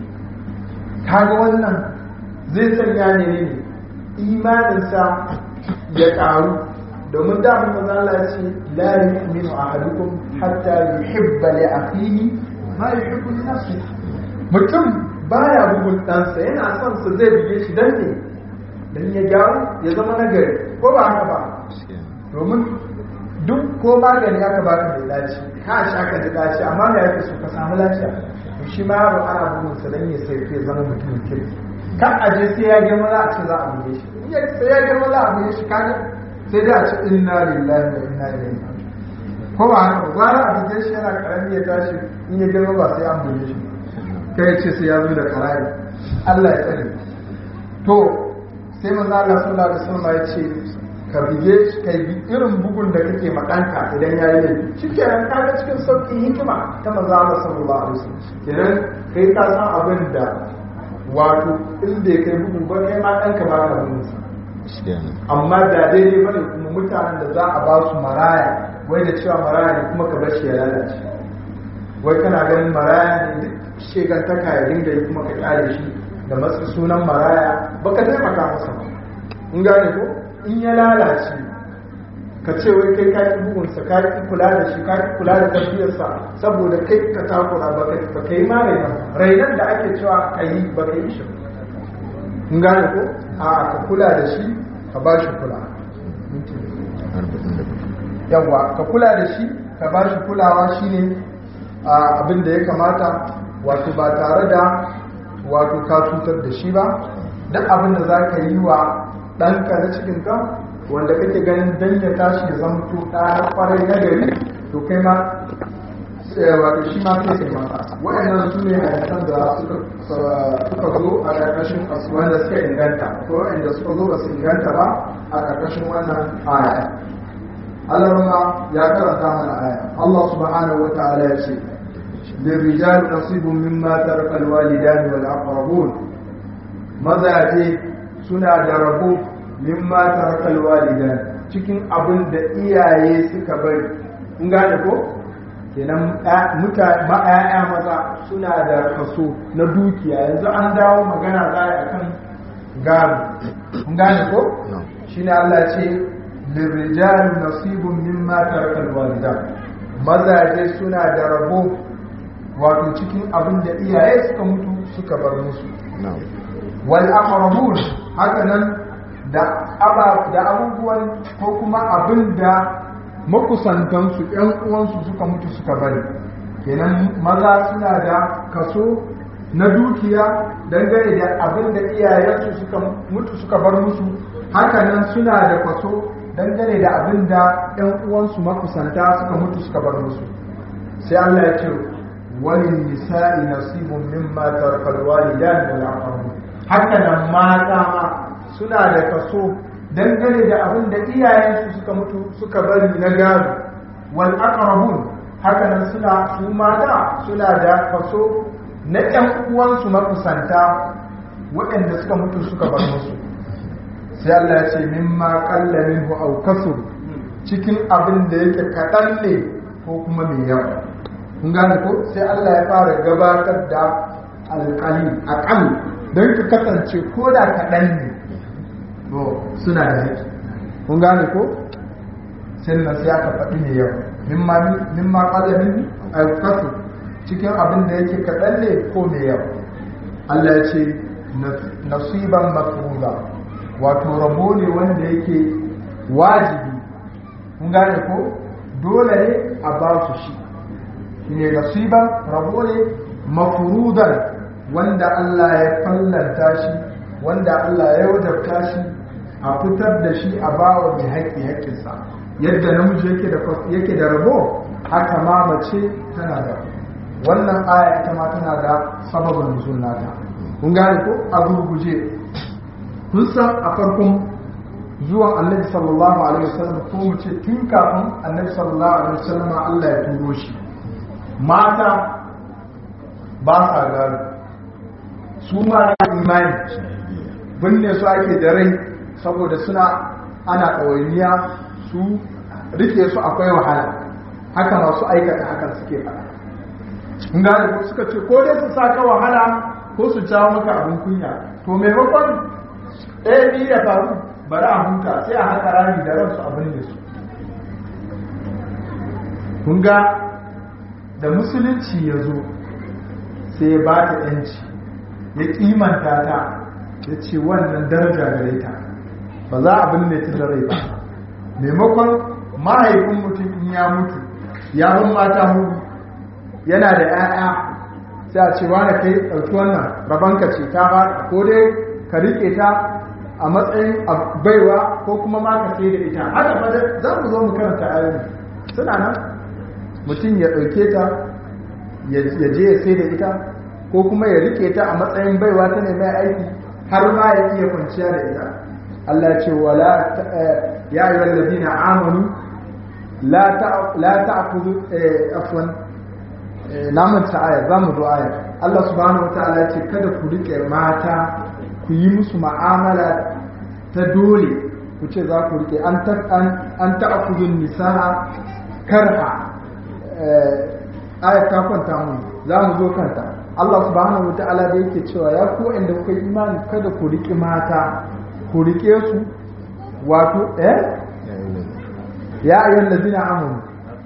kaga wannan zai sanya ne ne imaninsa ya ƙaru domin damun maza Allah ce la yu'minu ahadukum hatta yuhibba li akhihi ma yuhibbu li nafsihi mutum baya bugun ɗansa yana son sa zai buge shi dan ne dan ya gyaru ya zama nagari ko ba haka ba domin duk ko magani aka baka mai dace ka sha ka ji dace amma da yake so ka samu lafiya to shi ma yaro ana bugun sa dan ya sai ya zama mutumin kirki kan aje sai ya girma za a ce za a buge shi in ya sai ya girma za a buge shi kaga sai dai a ce inna lillahi wa inna ilaihi ko ba haka ba gwara a buge shi yana karami ya tashi in ya girma ba sai an buge shi kai ce sai ya zo da karari Allah ya tsare to sai manzo Allah sallallahu alaihi wasallam ya ce ka bige shi kai bi irin bugun da kake maɗanka idan ya yi laifi shi kenan ka ga cikin sauƙi hikima ta manzo Allah sallallahu alaihi wasallam kenan kai ka san abin da wato in bai kai bugun ba kai ma ɗanka ba ka bugun sa amma da daidai bane kuma mutanen da za a ba su maraya wai da cewa maraya ne kuma ka bar shi ya lalace wai kana ganin maraya ne duk shegantaka ya dinga yi kuma ka kyale shi da matsa sunan maraya baka taimaka masa ba in gane ko in ya lalace ka ce wai kai ka yi bugunsa ka yi kula da shi ka yi kula da tafiyarsa saboda kai ka takura ba ka yi ma rainan rainan da ake cewa ka yi ba ka yi shi in gane ko a ka kula da shi ka ba shi kula yawwa ka kula da shi ka ba shi kulawa shine abin da ya kamata wato ba tare da wato ka cutar da shi ba duk abin da za ka yi wa ɗanka na cikinka wanda kake ganin dan ya tashi ya zama to ɗaya kwarai na gari to kai ma wato shi ma kai sai mata waɗannan su ne hadisan da suka zo a ƙarƙashin wanda suka inganta ko waɗanda suka zo ba su inganta ba a ƙarƙashin wannan aya Allah ma ya karanta mana aya Allah subhanahu wa ta'ala ya ce للرجال نصيب مما ترك الوالدان والأقربون mazaje suna da rabo mimma tarakal walidan cikin abin da iyaye suka bari kun gane ko kenan mutane ma'aya maza suna da kaso na dukiya yanzu an dawo magana za a akan gado kun gane ko shine Allah ce lirrijal nasibun mimma tarakal walidan mazaje suna da rabo wato cikin abin da iyaye suka mutu suka bar musu wal aqrabun haka nan da aba da abubuwan ko kuma abin da makusantansu ƴan uwansu suka mutu suka bari kenan maza suna da kaso na dukiya dangane da abin da iyayensu suka mutu suka bar musu hakanan suna da kwaso dangane da abin da ‘yan uwansu makusanta suka mutu suka bar musu sai Allah ya ce wani nisa'i nasibun mimma tarkal walidan wal aqrabun hakanan mata ma suna da kaso dangane da abin da iyayensu suka mutu suka bari na gado wal aqrabun hakanan suna su mata suna da kaso na ‘yan uwansu makusanta waɗanda suka mutu suka bar musu sai Allah ya ce mimma qalla minhu aw kasur cikin abin da yake kaɗan ne ko kuma mai yawa kun gane ko sai Allah ya fara gabatar da alƙali aƙal don ka kasance ko da kaɗan ne to suna da haƙƙi kun gane ko sai nan sai aka faɗi mai yawa mimma mimma qalla minhu aw kasur cikin abin da yake kaɗan ne ko mai yawa Allah ya ce nasiban mafruza wato rabo ne wanda yake wajibi kun gane ko dole ne a ba su shi shine nasiban rabo ne mafrudan wanda Allah ya fallanta shi wanda Allah ya wajabta shi a fitar da shi a bawa mai haƙƙi haƙƙinsa yadda namiji yake da yake da rabo haka ma mace tana da wannan aya ita ma tana da sababin nuzul nata kun gane ko a gurguje kun san a farkon zuwan annabi sallallahu alaihi wasallam ko mu ce tun kafin annabi sallallahu alaihi wasallam Allah ya turo shi mata ba sa gado su ma imani binne su ake da rai saboda suna ana ɗawainiya su rike su akwai wahala haka masu aikata hakan suke faɗa kun gane ko suka ce ko dai su saka wahala ko su jawo maka abin kunya to maimakon ɗaya biyu ya faru bari a huta sai a haka rami da ransu abin da su kun ga da musulunci ya zo sai ya ba ta ‘yanci ya kimanta ta ya ce wannan daraja gare ta ba za a binne ta da rai ba maimakon mahaifin mutum in ya mutu ya bin mata hudu yana da ‘ya'ya sai a ce wane kai ɗauki wannan rabanka ce ta ba ko dai ka riƙe ta a matsayin baiwa ko kuma ma ka sai da ita haka fa za mu zo mu karanta ayoyi suna nan mutum ya ɗauke ta ya je ya sai da ita ko kuma ya riƙe ta a matsayin baiwa ta ne mai aiki har ma ya iya kwanciya da ita Allah ya ce wala ya ayyuhal ladina amanu la ta'khudhu afwan na manta aya za mu zo aya Allah subhanahu wa ta'ala ya ce kada ku rike mata ku yi musu ma'amala ta dole ku ce za ku rike an ta'khudhu nisaa karha aya ta kwanta mun za mu zo kanta Allah subhanahu wa ta'ala da yake cewa ya ku inda kuka yi imani kada ku rike mata ku rike su wato eh ya ayyuhal ladina amanu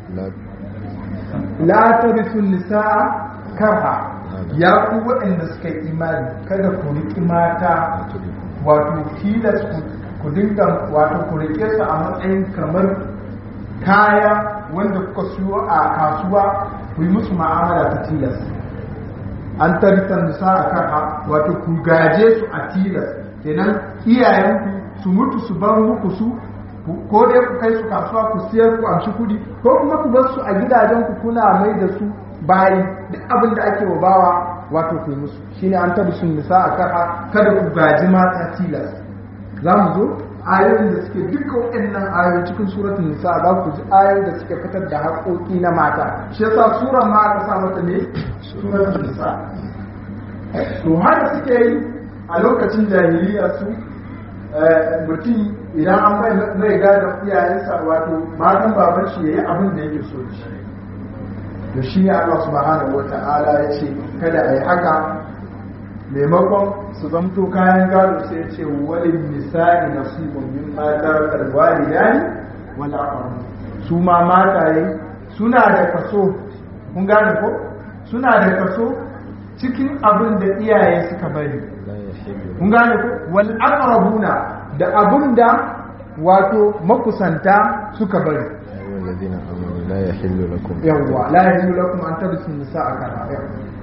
la tarisu nisaa karha ya ku waɗanda suka yi imani kada ku riƙi mata wato tilas ku dinga wato ku riƙe su a matsayin kamar kaya wanda kuka siyo a kasuwa ku yi musu ma'amala ta tilas an tarisan nisaa karha wato ku gaje su a tilas kenan iyayenku su mutu su bar muku su ko dai ku kai su kasuwa ku siyar ku amshi kudi ko kuma ku bar su a gidajen ku kuna mai da su bayi duk abin da ake wa bawa wato ku musu shine an tabi sun nisa a kara kada ku gaji mata tilas za mu zo ayoyin da suke duka waɗannan ayoyi cikin suratul nisa za ku ji ayoyin da suke fitar da haƙoƙi na mata shi yasa suran ma aka sa mata ne suratul nisa to haka suke yi a lokacin jahiliya su mutum idan an mai gada iyayensa wato matan baban shi yayi abin da yake so da shi to shi ne Allah subhanahu wata'ala ya ce kada a yi haka maimakon su zamto kayan gado sai ya ce walin nisa'i nasibun min matar alwalidani wal aqrab su ma mataye suna da kaso kun gane ko suna da kaso cikin abin da iyaye suka bari kun gane ko wal aqrabuna da abin da wato makusanta suka bari الذين آمنوا لا يحل لكم yawwa la yahillu lakum an tarisu nisaa kana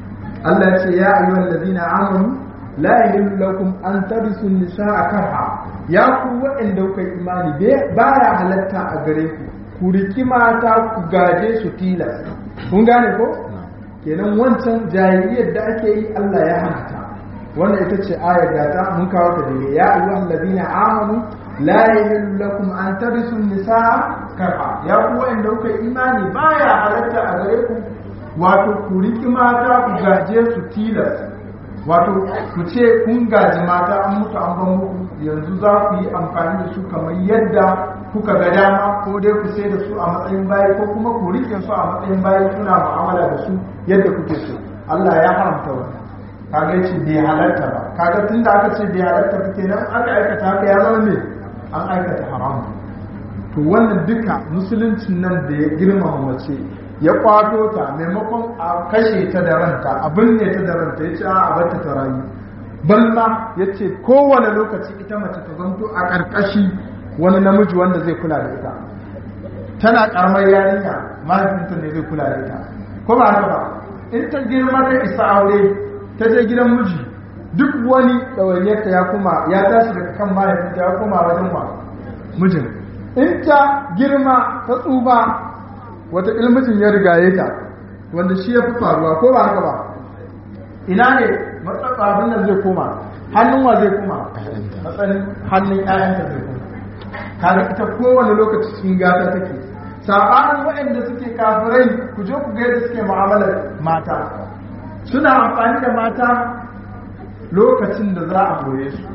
Allah ya ce ya ayyuhal ladina amanu la yahillu lakum an tarisu nisaa karha ya ku waɗanda kuka yi imani ba ya halatta a gare ku ku riki mata ku gaje su tilas kun gane ko kenan wancan jahiliyar da ake yi Allah ya hana ta wannan ita ce ayar da ta mun kawo ta daidai ya ayyuhal ladina amanu la yahillu lakum an tarisu nisaa karha ya ku waɗanda kuka yi imani baya halatta a gare ku wato ku riki mata ku gaje su tilas wato ku ce kun gaji mata an mutu an ban muku yanzu za ku yi amfani da su kamar yadda kuka ga dama ko dai ku sai da su a matsayin bayi ko kuma ku rike su a matsayin bayi kuna mu'amala da su yadda kuke so Allah ya haramta wannan kaga yace bai halarta ba kaga tunda aka ce bai halarta ba kenan aka aikata haka ya zama ne an aikata haram to wannan duka musuluncin nan da ya girmama mace ya kwato ta maimakon a kashe ta da ranta a binne ta da ranta ya ce a barta ta rayu balma ya ce kowane lokaci ita mace ta zanto a ƙarƙashi wani namiji wanda zai kula da ita tana ƙaramar yarinya mahaifinta ne zai kula da ita ko ba haka ba in ta girma ta isa aure ta je gidan miji duk wani ɗawainiyarta ya kuma ya tashi daga kan mahaifinta ya koma wajen wa mijin in ta girma ta tsuba wata ilmicin ya rigaye ta wanda shi ya fi faruwa ko ba haka ba ina ne matsatsa abin nan zai koma hannun wa zai koma matsayin hannun ƴaƴanta zai koma kaga ita kowane lokaci cikin gata take sabanin waɗanda suke kafirai ku je ku ga yadda suke mu'amalar mata suna amfani da mata lokacin da za a goye su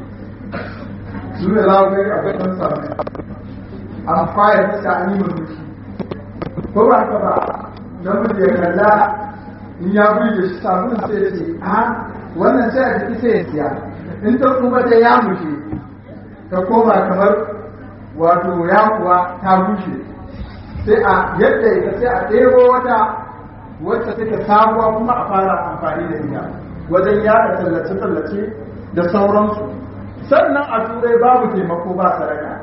su ne za ku ga akwai ɗan sami an fayar da an yi mulki ko ba ka ba namiji ya kalla in ya burge shi sabulun sai ya ce a wannan sai a jiki sai ya siya in ta kuma ta ya mushe ta koma kamar wato ya kuwa ta bushe sai a yadda ita sai a ɗebo wata wacce take sabuwa kuma a fara amfani da ita wajen yada tallace-tallace da sauransu sannan a turai babu taimako ba saraka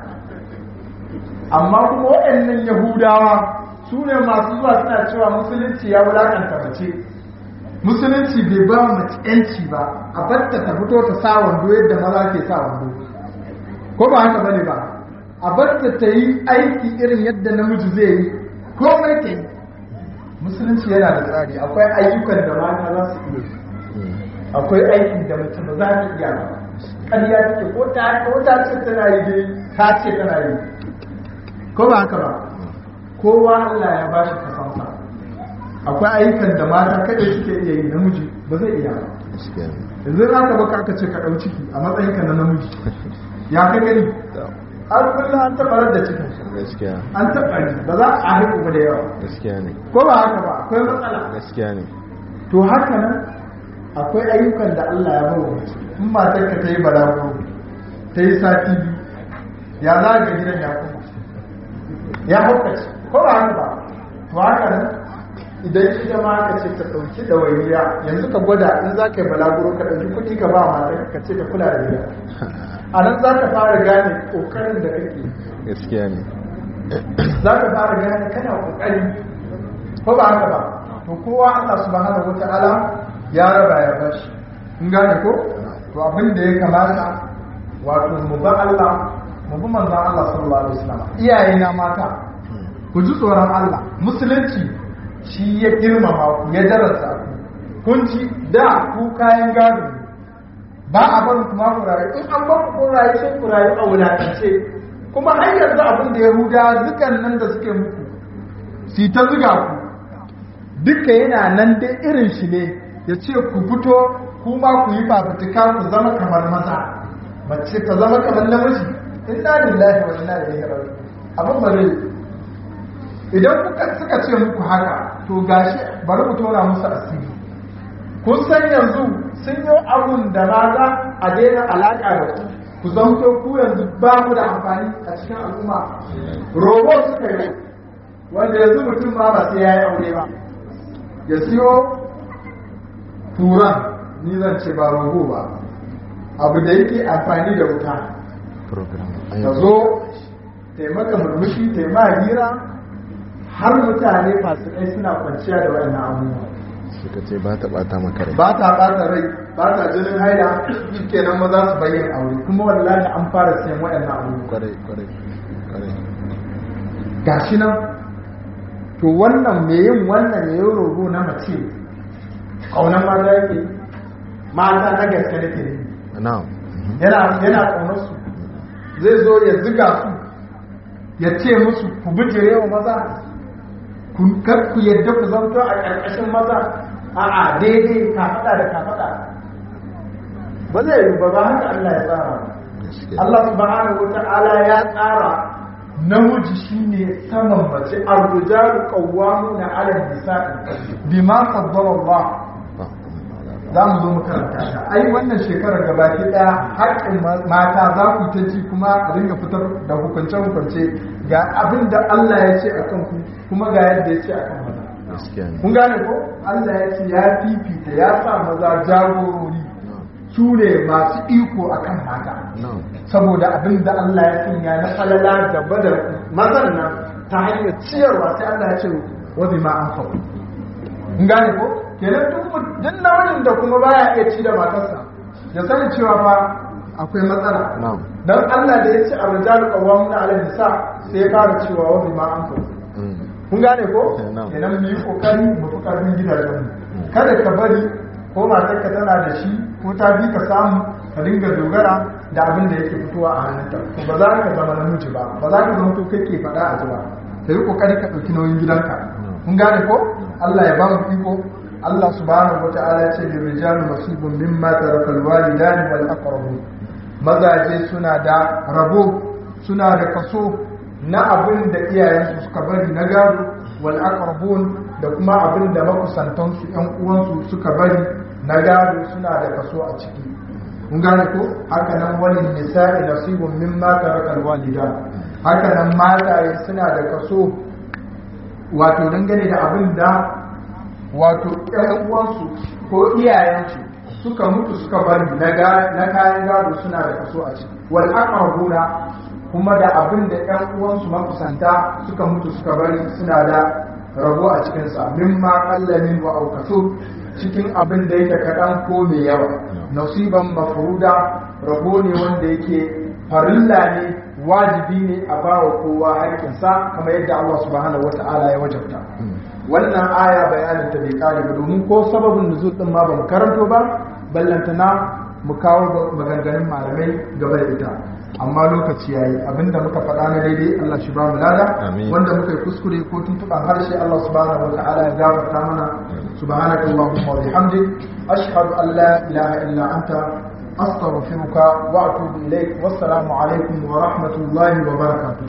amma kuma waɗannan yahudawa su ne masu zuwa suna cewa musulunci ya wulakanta mace musulunci bai ba mace yanci ba a batta ta fito ta sa wando yadda maza ke sa wando ko ba haka bane ba a batta ta yi aiki irin yadda namiji zai yi komai ta yi musulunci yana da tsari akwai ayyukan da mata za su iya akwai aikin da mace ba za ta iya ba ƙarya take ko ta ko ta ce tana yi dai ta ce tana yi ko ba haka ba kowa Allah ya bashi kasansa akwai ayyukan da mata kada suke iya yi namiji ba zai iya ba yanzu aka baka aka ce ka ɗau ciki a matsayinka na namiji ya ka gani har kullum an taɓa da cikin gaskiya an taɓa ne ba za a haihu ba da yawa gaskiya ne ko ba haka ba akwai matsala gaskiya ne to haka nan akwai ayyukan da Allah ya bawa mace in matar ka ta yi balaguro ta yi sati biyu ya za ga gidan ya kuma ya haukace ko ba haka ba to haka nan idan ita ma ka ce ta ɗauki ɗawainiya yanzu ka gwada in za ka yi balaguro ka ɗauki kuɗi ka ba matar ka ce ta kula da gida a nan za ka fara gane ƙoƙarin da kake gaskiya ne za ka fara gane kana ƙoƙari ko ba haka ba to kowa Allah subhanahu wata'ala ya raba ya bashi in gane ko to abin da ya kamata wato mu ba Allah mu bi manzon Allah sallallahu alaihi wasallam iyaye na mata ku ji tsoron Allah musulunci shi ya girmama ku ya darasa ku kun ci da ku kayan gado ne. ba a barin kuma ku rayu in an bar ku rayu sai ku rayu a wulatance kuma har yanzu abin da yahuda zukan nan da suke muku su ta zuga ku duka yana nan dai irin shi ne ya ce ku fito kuma ku yi fafutuka ku zama kamar maza mace ta zama kamar namiji inna lillahi wa inna ilaihi raji'un abin ba zai idan kuka suka ce muku haka to gashi bari mu tona musu asiri kun san yanzu sun yi abun da ma za a daina alaƙa da ku ku zanto ku yanzu ba ku da amfani a cikin al'umma robot suka yi wanda yanzu mutum ma ba sai ya yi aure ba ya siyo turan ni zan ce ba rogo ba abu da yake amfani da wuta program ka zo taimaka murmushi taimaka hira har mutane masu kai suna kwanciya da wannan abubuwa suka ce ba ta bata maka rai ba ta ɓata rai ba ta jinin haila kenan maza su bayyana aure kuma wallahi an fara siyan waɗannan abubuwa kwarai kwarai kwarai gashi nan to wannan me yin wannan me yin rogo na mace kaunan mata yake mata na gaske nake ne na'am yana yana kaunar su zai zo ya ziga su ya ce musu ku bijire wa maza ku kar ku yadda ku zanto a ƙarƙashin maza a'a daidai ka faɗa da ka faɗa ba zai yi ba ba haka Allah ya tsara ba gaskiya Allah subhanahu wata'ala ya tsara namiji shine saman mace ar-rijalu qawwamuna 'ala an-nisa'i bima faddala Allah ba za mu zo mu karanta ta ai wannan shekarar gabaki daya haƙƙin mata za ku ta ji kuma a dinga fitar da hukunce hukunce ga abin da Allah ya ce akan ku kuma ga yadda ya ce akan maza gaskiya ne kun gane ko Allah ya ce ya fifita ya sa maza jagorori na'am su ne masu iko akan mata na'am saboda abin da Allah ya sanya na falala gaba da mazan nan ta hanyar ciyarwa sai Allah ya ce wazi ma an faɗo. In gane ko? Kenan duk mu- duk namijin da kuma baya iya ci da matarsa ya sani cewa fa akwai matsala. na'am Dan Allah da ya ce a rijalu qawwamuna 'ala nisa sai ya fara cewa wazi ma an faɗo. Mm. kun gane ko Na'am. kenan mu yi kokari mu fi karfin gidajen mu kada ka bari ko matarka tana da shi ko ta bi ka samu ka dinga dogara da abin da yake fitowa a hannunta to ba za ka zama namiji ba ba za ka zama to kake faɗa a ji ba ka yi kokari ka ɗauki nauyin gidanka kun gane ko Allah ya ba mu iko Allah subhanahu wata'ala ya ce li rijalu nasibun mimma taraka alwalidani wal aqrabun mazaje suna da rabo suna da kaso na abin da iyayensu suka bari na gado wal aqrabun da kuma abin da makusantansu yan uwansu suka bari na gado suna da kaso a ciki kun gane ko haka nan wani nisa'i nasibun mimma taraka alwalida haka nan mataye suna da kaso wato dangane da abin da wato ƴan uwansu ko iyayensu suka mutu suka bari na ga- na kayan gado suna da kaso a ciki wal aqrabuna kuma da abin da ƴan uwansu makusanta suka mutu suka bari suna da rabo a cikin sa mimma qallamin wa aukasu cikin abin da yake kaɗan ko mai yawa nasiban mafruda rabo ne wanda yake farilla ne wajibi ne a bawa kowa haƙƙinsa kamar yadda Allah subhanahu wata'ala ya wajabta wannan aya bayanin ta bai kare ba domin ko sababin nuzul din ma bamu karanto ba ballantana mu kawo maganganun malamai gaba da ita amma lokaci yayi abinda muka faɗa na daidai Allah shi ba mu lada Amin. wanda muka yi kuskure ko tuntuɓan harshe Allah subhanahu wata'ala ya gafarta mana subhanaka allahumma wa bihamdik ashhadu an la ilaha illa anta astaghfiruka wa atubu ilaik wassalamu alaikum wa rahmatullahi wa barakatuh